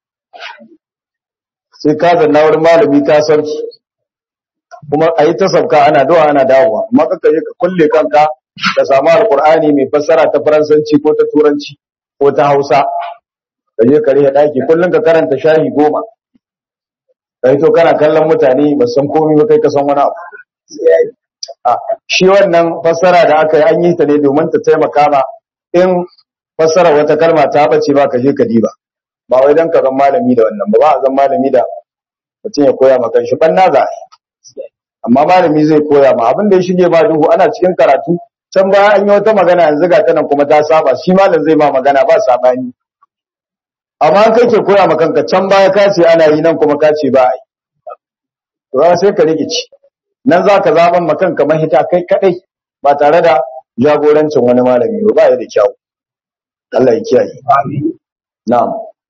sai ka zanna wurin malami ka sarki kuma a yi ta sauka ana dawa ana dawowa amma kaka je ka kulle kanka ka samu alkur'ani mai fassara ta faransanci ko ta turanci ko ta hausa ka je ka rihe daki kullum ka karanta shahi goma kai to kana kallon mutane ba san komai ba kai ka san wani abu a shi wannan fassara da aka yi an yi ta ne domin ta taimaka ma in fassara wata kalma ta bace ba ka je ka diba ba wai dan ka zan malami da wannan ba ba a zan malami da mutum ya koya maka shi ban naza amma malami zai koya ma abin da ya shige ma duhu ana cikin karatu can baya an yi wata magana yanzu ga ta nan kuma ta saba shi malam zai ma magana ba sabani amma kai ke koya ma kanka can baya ka ce ana yi nan kuma ka ce ba a yi to sai ka rikici nan za ka zaɓan ma kanka mahita kai kaɗai ba tare da jagorancin wani malami ba ba ya da kyau Allah ya kiyaye na'am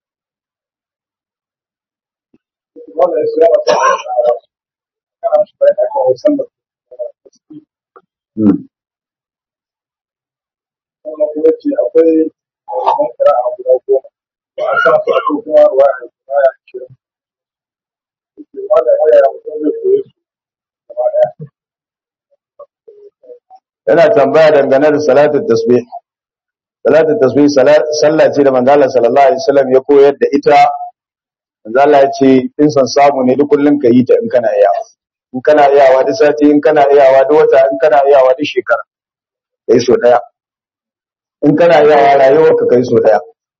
yana tambaya dangane da salatul tasbih salatul tasbih sallah ce da manzo Allah sallallahu alaihi wasallam ya koyar da ita manzo Allah ya ce in san samu ne duk kullun ka yi ta in kana iyawa in kana iyawa duk sati in kana iyawa duk wata in kana iyawa duk shekara kai so daya in kana iyawa rayuwar ka kai so daya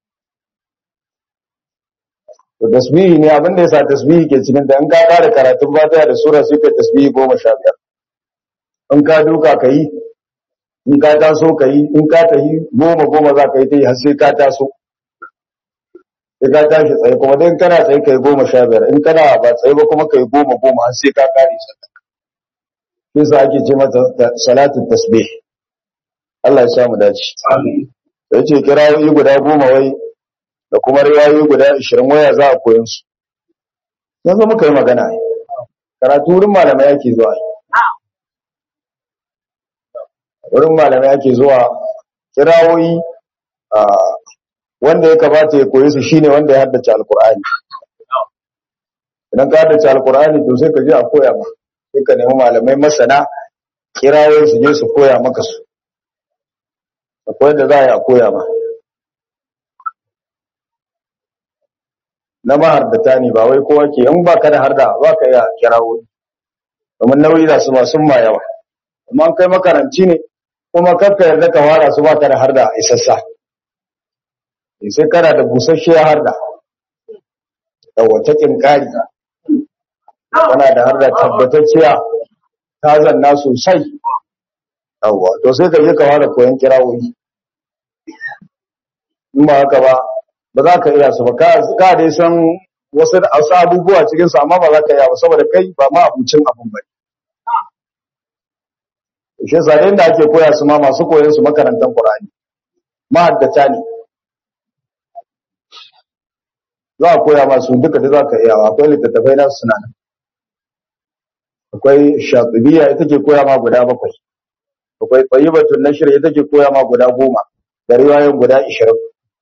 to tasbihi ne abin da yasa tasbihi ke cikin ta in ka fara karatun fatiha da sura sai ka tasbihi goma sha biyar in ka duka ka yi in ka taso ka yi in ka tahi goma goma za ka yi ta yi har sai ka taso sai ka tashi tsaye kuma dai kana tsaye kai goma sha biyar in kana ba tsaye ba kuma kai goma goma har sai ka kare sallah shi sa ake ce mata salatu tasbih Allah ya sa mu dace amin sai ce kirayoyi guda goma wai da kuma riwayoyi guda 20 waya za a koyon su yanzu muka yi magana karatu wurin malamai yake zuwa wurin malamai ake zuwa kirawoyi wanda ya kamata ya koyi su shine wanda ya haddace alkur'ani idan ka haddace alkur'ani to sai ka je a koya ma sai ka nemi malamai masana kirawoyi su je su koya maka su akwai da za a yi a koya ma na mahardata ne ba wai kowa ke in ba ka da harda ba ka iya kirawoyi domin nauyi da su ba sun ma yawa amma kai makaranci ne kuma kakka yarda ka fara su ba ka da harda isassa sai kana da busasshiya harda da wata kinkari kana da harda tabbatacciya ta zanna sosai yawwa to sai ka je ka fara koyon kirawoyi in ba haka ba ba za ka iya su ba ka ka dai san wasu wasu abubuwa cikin su amma ba za ka iya ba saboda kai ba ma abucin abun ba shi yasa inda ake koya su ma masu koyon su makarantar Qur'ani mahaddata ne za a koya masu duka da za ka iya akwai littattafai na suna nan akwai shatibiya ita ke koya ma guda bakwai akwai tsayibatun nashir ita ke koya ma guda goma da riwayoyin guda ishirin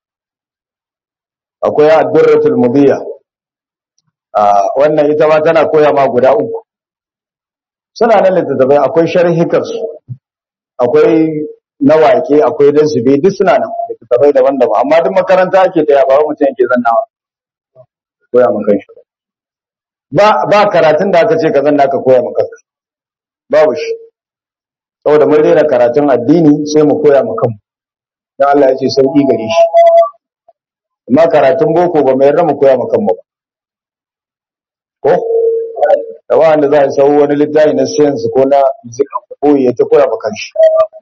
akwai addurratul mubiya wannan ita ma tana koya ma guda uku suna nan littattafai akwai sharhikarsu akwai na wake akwai dan zube duk suna nan littattafai daban-daban amma duk makaranta ake taya ba mutum yake zannawa koya maka shi ba ba karatun da aka ce ka zanna ka koya maka babu shi saboda mun rera karatun addini sai mu koya maka mu dan Allah ya ce sauki gare shi amma karatun boko ba mai yarda mu koya maka mu ba ko da wanda za a sau wani littafi na science ko na physics ko ya ta koya maka shi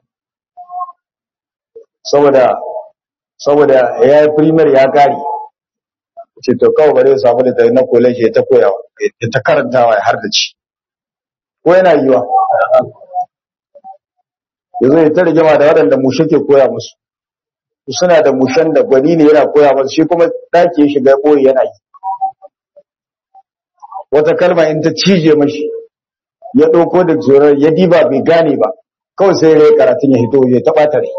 saboda saboda ya yi primer ya kare ce to kawai bare ya samu da tayi na college ya ta koyawa ya ta karantawa ya har da ci ko yana yiwa yanzu ya ta rigima da waɗanda mushe ke koya musu suna da mushen da gwani ne yana koya musu shi kuma ɗaki ya shiga ɓoye yana yi wata kalma in ta cije mashi ya ɗauko da zorar ya diba bai gane ba kawai sai rai karatun ya hito ya taɓa tare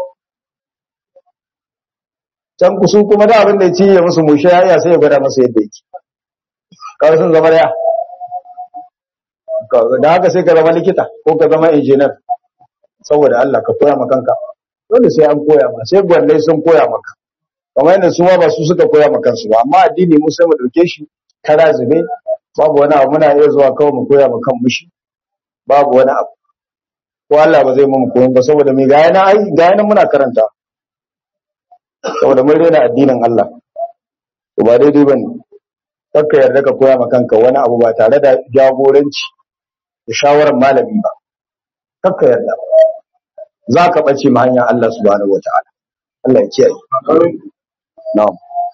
can kusu kuma da abin da ya cije musu mushe ya iya sai ya gwada masa yadda yake kawai sun zama ya da haka sai ka zama likita ko ka zama injinar saboda Allah ka koya maka kanka dole sai an koya ma sai gwannai sun koya maka kamar yadda su ma ba su suka koya maka kansu ba amma addini mu sai mu dauke shi kara zube babu wani abu muna iya zuwa kawai mu koya maka mushi babu wani abu ko Allah ba zai mu koyon ba saboda me ga yana ai ga yana muna karanta saboda mun rena addinin Allah to ba daidai bane kakka yarda ka koya maka kanka wani abu ba tare da jagoranci da shawarar malami ba kakka yarda za ka ɓace ma hanyar Allah subhanahu wata'ala Allah ya kiyaye na'am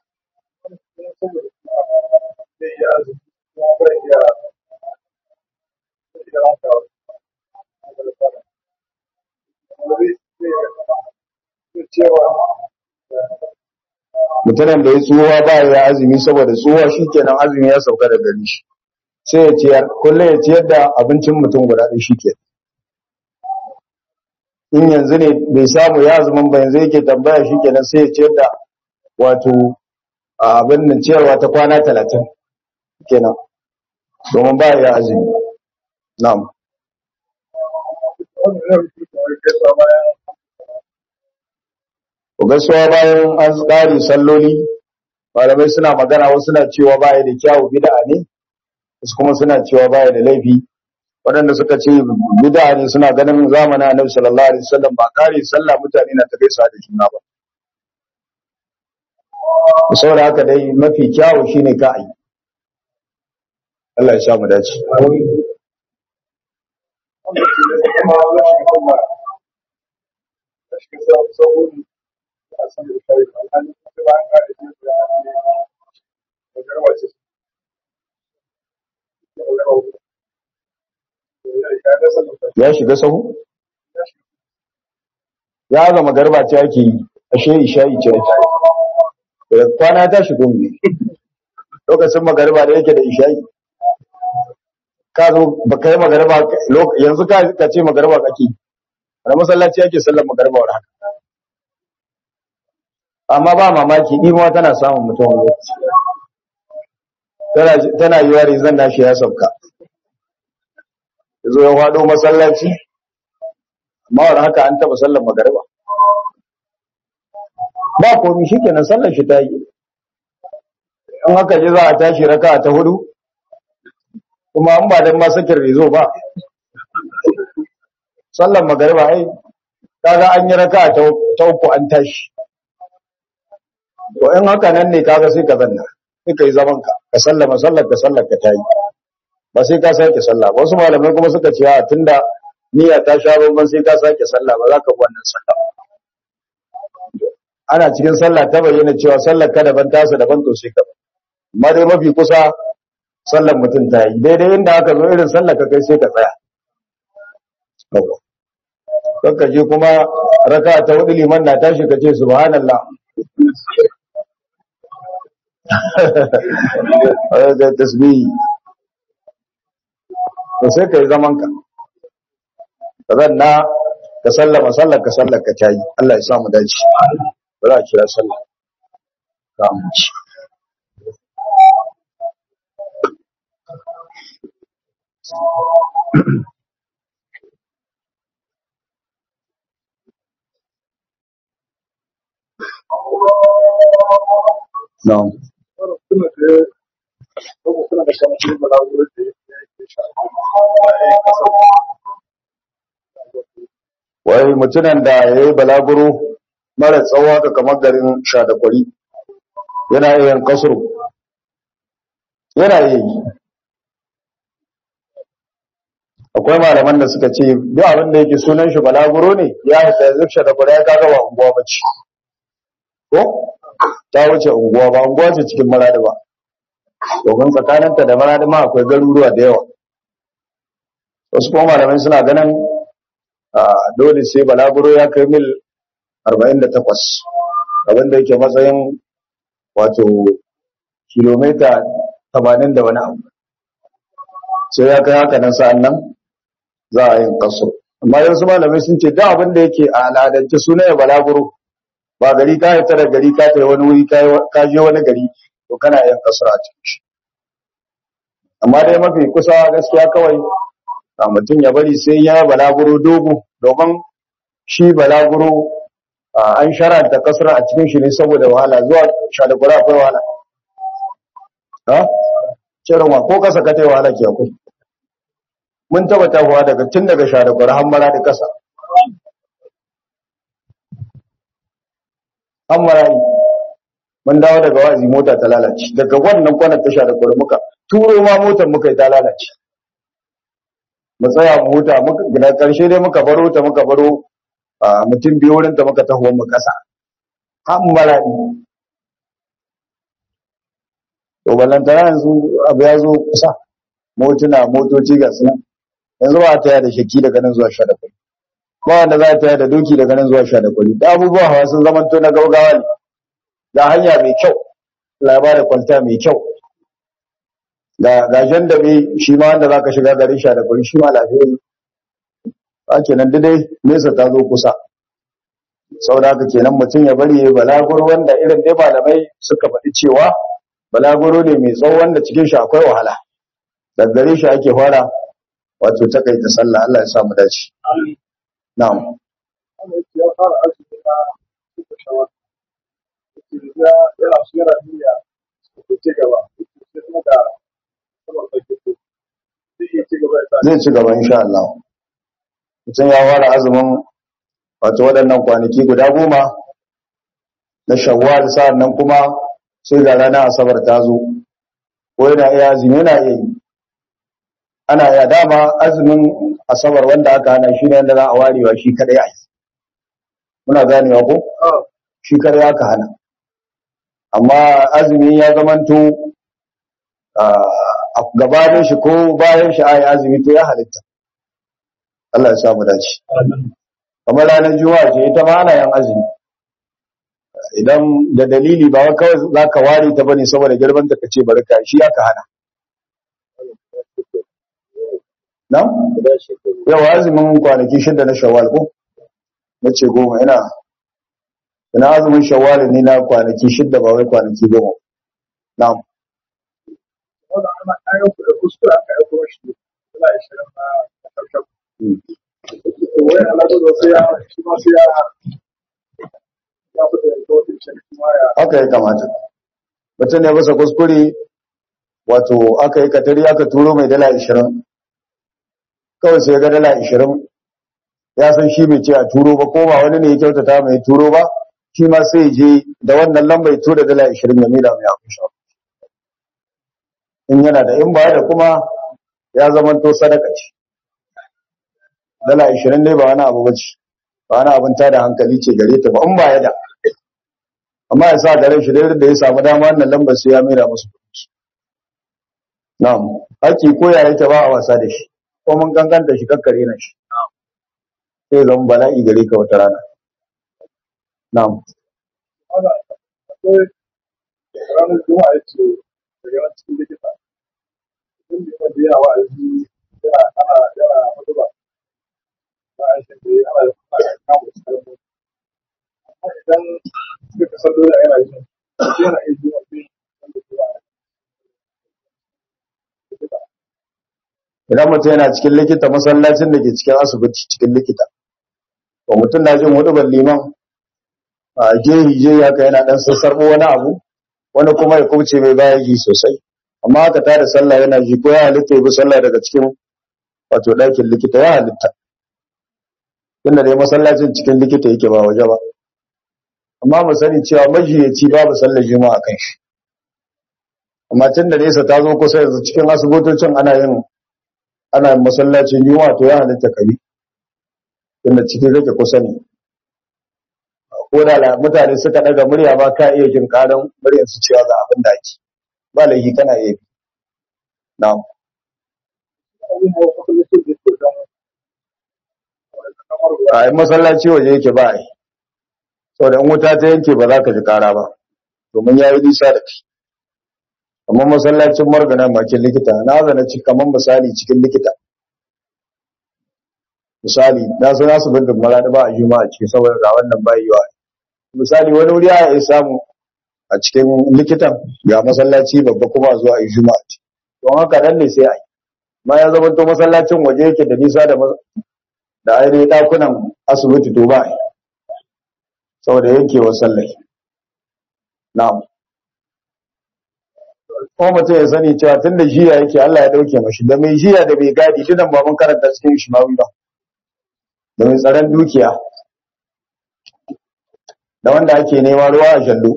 mutumin da ya tsuwa ba ya azumi saboda tsuwa shi kenan azumi ya sauka da gari shi sai ya ciyar kullum ya ciyar da abincin mutum guda ɗaya shi ke in yanzu ne bai samu ya azumin ba yanzu yake tambaya shi kenan sai ya ciyar da wato abin nan ciyarwa ta kwana talatin kenan domin ba ya azumi na'am gaisuwa bayan an tsari salloli malamai suna magana wasu suna cewa baya da kyawu bid'a ne wasu kuma suna cewa baya da laifi waɗanda suka ce bid'a ne suna ganin zamanin Annabi sallallahu alaihi wasallam ba kare sallah mutane na ta gaisa da juna ba saboda haka dai mafi kyawu shine ka yi Allah ya sa mu dace ya shiga sahu ya zama garba ce ake yi ashe isha'i ce ake da kwana ta shigo ne lokacin magarba da yake da isha'i ka zo ba ka yi magarba yanzu ka ce magarba kake wani masallaci yake sallar magarba wa haka amma ba mamaki imuwa tana samun mutum wani lokaci tana yi wari zan nashi ya sauka ya zo ya wado masallaci amma wani haka an taba sallar magarba ba komi shi kenan sallar shi ta yi in haka ji za a tashi raka ta hudu kuma an ba don masakin rezo ba sallar magarba ai kaga an yi raka ta uku an tashi to in haka nan ne kaga sai ka zanna sai ka yi zaman ka ka sallama sallar ka sallar ka tayi ba sai ka sake sallah ba wasu malamai kuma suka ce a tunda niyya ta sha bamban sai ka sake sallah ba za ka bi wannan sallah ana cikin sallah ta bayyana cewa sallar ka daban tasa daban to sai ka amma dai mafi kusa sallar mutum ta yi daidai inda aka zo irin sallar ka kai sai ka tsaya kakka je kuma raka ta hudu liman na tashi ka ce subhanallah da tasbihi to sai ka yi zaman ka ka zanna ka sallama sallar ka sallar ka tayi Allah ya sa mu dace ba za a kira sallah ka mu ci Na'am. Wai mutumin da ya yi balaguro mara tsawo ka kamar garin shadakwari yana iya yin kasuru. Yana iya yi. Akwai malaman da suka ce, duk abin da yake sunan shi balaguro ne, ya haifar yanzu shadakwari ya kaga wa unguwa bace. Ko? ta wuce unguwa ba unguwa ce cikin maradi ba domin tsakaninta da maradi ma akwai garuruwa da yawa wasu kuma malamai suna ganin dole sai balaguro ya kai mil 48 abinda yake matsayin wato kilomita 80 da wani abu sai ya kai haka nan sa'an nan za a yin kaso amma yansu malamai sun ce da abinda yake a al'adance suna ya balaguro ba gari ka haita da gari ka tai wani wuri ka je wani gari to kana yin kasar a cikin shi amma dai mafi kusa gaskiya kawai a mutum ya bari sai ya balaguro dogo domin shi balaguro an sharanta kasar a cikin shi ne saboda wahala zuwa shadagura akwai wahala ha cewa ko kasa ka tai wahala ke akwai mun taba tafiya daga tun daga shadagura har mara da kasa an marayi mun dawo daga wazi mota ta lalace daga wannan kwanar tasha da kwari muka turo ma motar muka yi ta lalace mu tsaya mu huta muka gina karshe dai muka baro ta muka baro mutum biyu wurin ta muka taho mu kasa an marayi to ballantana yanzu abu ya zo kusa motuna motoci ga sunan yanzu ba ta yada shakki daga nan zuwa sha da kwari ba wanda za ta da doki daga nan zuwa sha da kwali da abubuwa hawa sun zama to na gaugawa ne da hanya mai kyau labara kwalta mai kyau ga gajen da bai shi ma wanda za ka shiga garin sha da kwali shi ma lafiya ba kenan dai nesa ta zo kusa sau da haka kenan mutum ya bari ya balaguro wanda irin dai malamai suka faɗi cewa balaguro ne mai tsawo wanda cikin shi akwai wahala daga gare shi ake fara wato takaita sallah Allah ya sa mu dace Na'am. ya fara azumi na suka shawar. Ya yana su yana niyya su ci gaba. Sai kuma da kamar da ke so. Zai iya ci gaba ya sa. Zai ci gaba insha Allah. Mutum ya fara azumin wato waɗannan kwanaki guda goma na shawwal sa'an nan kuma sai ga ranar asabar ta zo. Ko yana iya azumi yana iya yi. Ana iya dama azumin asabar wanda aka hana shi ne wanda za a warewa shi kadai a yi muna ganewa ko shi kadai aka hana amma azumi ya zamanto a gabanin shi ko bayan shi a yi azumi to ya halitta Allah ya samu dace kamar ranar juma'a ce ita ma ana yin azumi idan da dalili ba kawai za ka ware ta bane saboda girman ta kace bari ka shi aka hana na? yawa azumin kwanaki shida na shawwal ko? na ce goma ina ina azumin shawwal ne na kwanaki shida ba wai kwanaki goma na Wanda ana kayan ku da kuskure aka yi kuma shi. Yana ishirin na karshen. Wai alaƙa da sai ya shi ma sai ya ya fita da kawai shi kuma ya haka ya kamata mutum ne basa kuskure wato aka yi katari aka turo mai dala ashirin kawai sai ga dala ashirin ya san shi bai ce a turo ba ko ba wani ne ya kyautata mai turo ba shi ma sai je da wannan lamba ya tura dala ashirin ya mila mai abin sha in yana da in ba da kuma ya zama to sadaka ce dala 20 ne ba wani abu bace ba wani abin tada hankali ce gare ta ba in ba ya da amma ya sa garin shi da da ya samu dama wannan lambar sai ya mera musu kuɗi na'am haki ko ya yake ba a wasa da shi ko mun ganganta shi kakkare na shi sai zama bala'i gare ka wata rana na'am Ana akwai ranar Juma'a ya ce daga nan cikin likita. Idan bai ma da yawa wa'azi yana ana yana hutuba. Ba a shi da ana ana kama su kalmo. Amma idan suka kasar dole yana yin sai yana iya zuwa sai wanda Juma'a likita. idan mutum yana cikin likita masallacin da ke cikin asibiti cikin likita to mutum na jin hudu liman a gehi je haka yana dan sassarbo wani abu wani kuma ya kauce mai baya ji sosai amma haka ta da sallah yana ji ko ya halitta ya bi sallah daga cikin wato ɗakin likita ya halitta tunda dai masallacin cikin likita yake ba waje ba amma mu sani cewa majiyaci babu sallar juma'a kan shi amma tun da nesa ta zo kusa yanzu cikin asibitocin ana yin ana yin masallacin juma'a to ya halitta kabi tunda cikin rage kusa ne ko da la- mutane suka daga murya ba ka iya jin karan muryar su cewa ga abin da ake ba laifi kana iya bi na'am Abin da wasu lokacin da ke don wani kamar ruwa a yi masallaci waje yake ba a yi saboda in wuta ta yanke ba za ka ji kara ba domin ya yi nisa da kai amma masallacin margana bakin likita na zana ci kamar misali cikin likita misali na so nasu bin dummara da ba a juma'a ce saboda ga wannan ba yiwa misali wani wuri ya yi samu a cikin likitan ga masallaci babba kuma a zo a yi juma'a ce don haka nan ne sai a yi ma ya zama to masallacin waje yake da nisa da mas- da ainihin ɗakunan asibiti to ba a yi saboda yankewar sallai na'am kuma mutum ya sani cewa tun da jiya yake Allah ya dauke mashi da mai jiya da mai gadi dunan ba mun karanta cikin Ishmawi ba da mai tsaron dukiya da wanda ake nema ruwa a shallo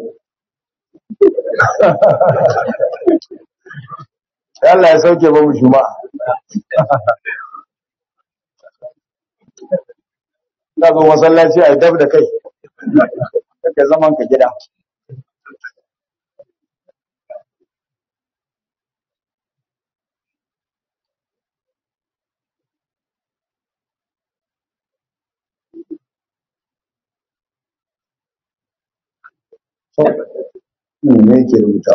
Sai Allah ya sauke ba mu juma'a na zo masallaci a dab da kai kake zaman ka gida Hmm, me yake rubuta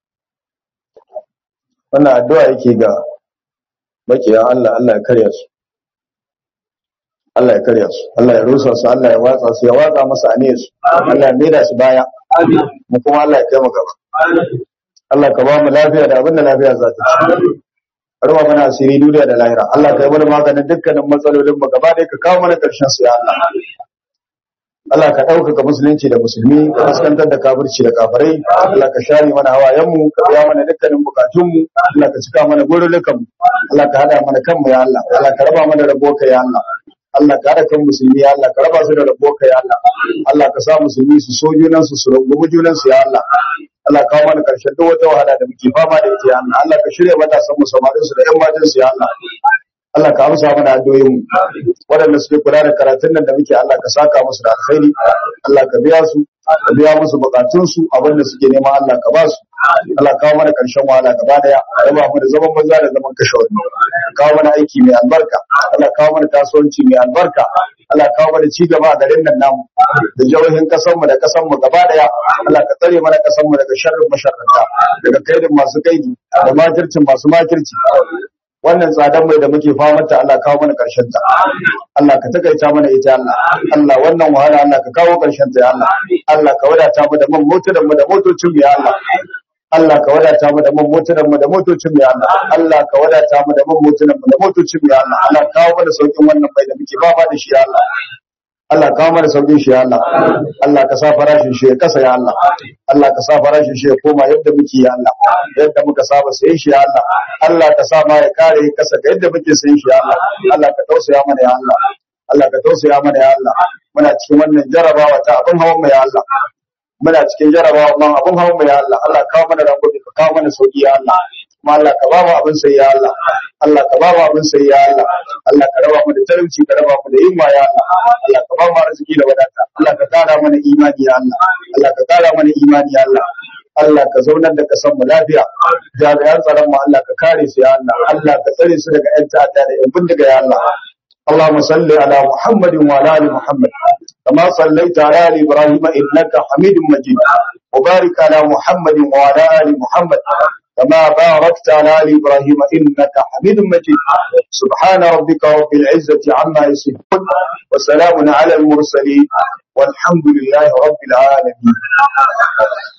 wannan addu'a yake ga makiyan Allah Allah ya karya su Allah ya karya su Allah ya rusa su Allah ya watsa su ya watsa masa aniyar su Allah ya maida su baya mu kuma Allah ya kai mu gaba Allah ka ba mu lafiya da abin da lafiya za ta ci Arwa mana asiri duniya da lahira Allah ka yi mana maganin dukkanin matsalolin mu gaba ɗaya ka kawo mana ƙarshen su ya Allah Allah ka ɗaukaka musulunci da musulmi ka fuskantar da kafirci da kafirai Allah ka share mana hawayenmu ka biya mana dukkanin bukatunmu Allah ka cika mana gurulukan mu Allah ka hada mana kanmu ya Allah Allah ka raba mana rabo ka ya Allah Allah ka hada kan musulmi ya Allah ka raba su da rabo ka ya Allah Allah ka sa musulmi su so junan su su rungumi junan su ya Allah Allah ka kawo mana karshen duk wata wahala da muke fama da ita ya Allah Allah ka shirya matasan mu samarin su da ƴan matan su ya Allah Allah ka amsa mana addu'o'in mu waɗanda suke kula da karatun nan da muke Allah ka saka musu da alkhairi Allah ka biya su ka biya musu bukatun su abin da suke nema Allah ka ba su Allah kawo mana karshen wahala gaba daya raba mu da zaman banza da zaman kashe wani kawo mana aiki mai albarka Allah kawo mana kasuwanci mai albarka Allah kawo mana ci gaba a garin nan namu da jihohin kasan mu da kasan mu gaba daya Allah ka tsare mana kasan mu daga sharrin masharranta daga kaidin masu kaidi da makircin masu makirci wannan tsadar mai da muke famata Allah kawo mana karshen ta Allah ka takaita mana ita Allah Allah wannan wahala Allah ka kawo karshen ta ya Allah Allah ka wadata mu da man motunan mu da motocin mu ya Allah Allah ka wadata mu da man motunan mu da motocin mu ya Allah Allah ka wadata mu da man motunan mu da motocin mu ya Allah Allah kawo mana saukin wannan mai da muke fama da shi ya Allah Allah kawo mana saukin shi ya Allah Allah ka sa farashin shi ya kasa ya Allah Allah ka sa farashin shi ya koma yadda muke ya Allah yadda muka saba sayin shi ya Allah Allah ka sa ma ya kare kasa ga yadda muke sayin shi ya Allah Allah ka tausaya mana ya Allah Allah ka tausaya mana ya Allah muna cikin wannan jarabawa ta abin hawan mu ya Allah muna cikin jarabawa man abin hawan mu ya Allah Allah kawo mana rangobi ka kawo mana sauki ya Allah kuma Allah ka ba mu abin sai ya Allah Allah ka ba mu abin sai ya Allah Allah ka raba mu da talauci ka raba mu da yunwa ya Allah Allah ka ba mu arziki da wadata Allah ka kara mana imani ya Allah Allah ka kara mana imani ya Allah Allah ka zaunar da kasan mu lafiya jami'an tsaron mu Allah ka kare su ya Allah Allah ka tsare su daga ƴan ta'adda da ƴan bindiga ya Allah اللهم صل على محمد وعلى ال محمد كما صليت على ال ابراهيم انك حميد مجيد وبارك على محمد وعلى ال محمد كما باركت على ال ابراهيم انك حميد مجيد سبحان ربك رب العزه عما يصفون وسلام على المرسلين والحمد لله رب العالمين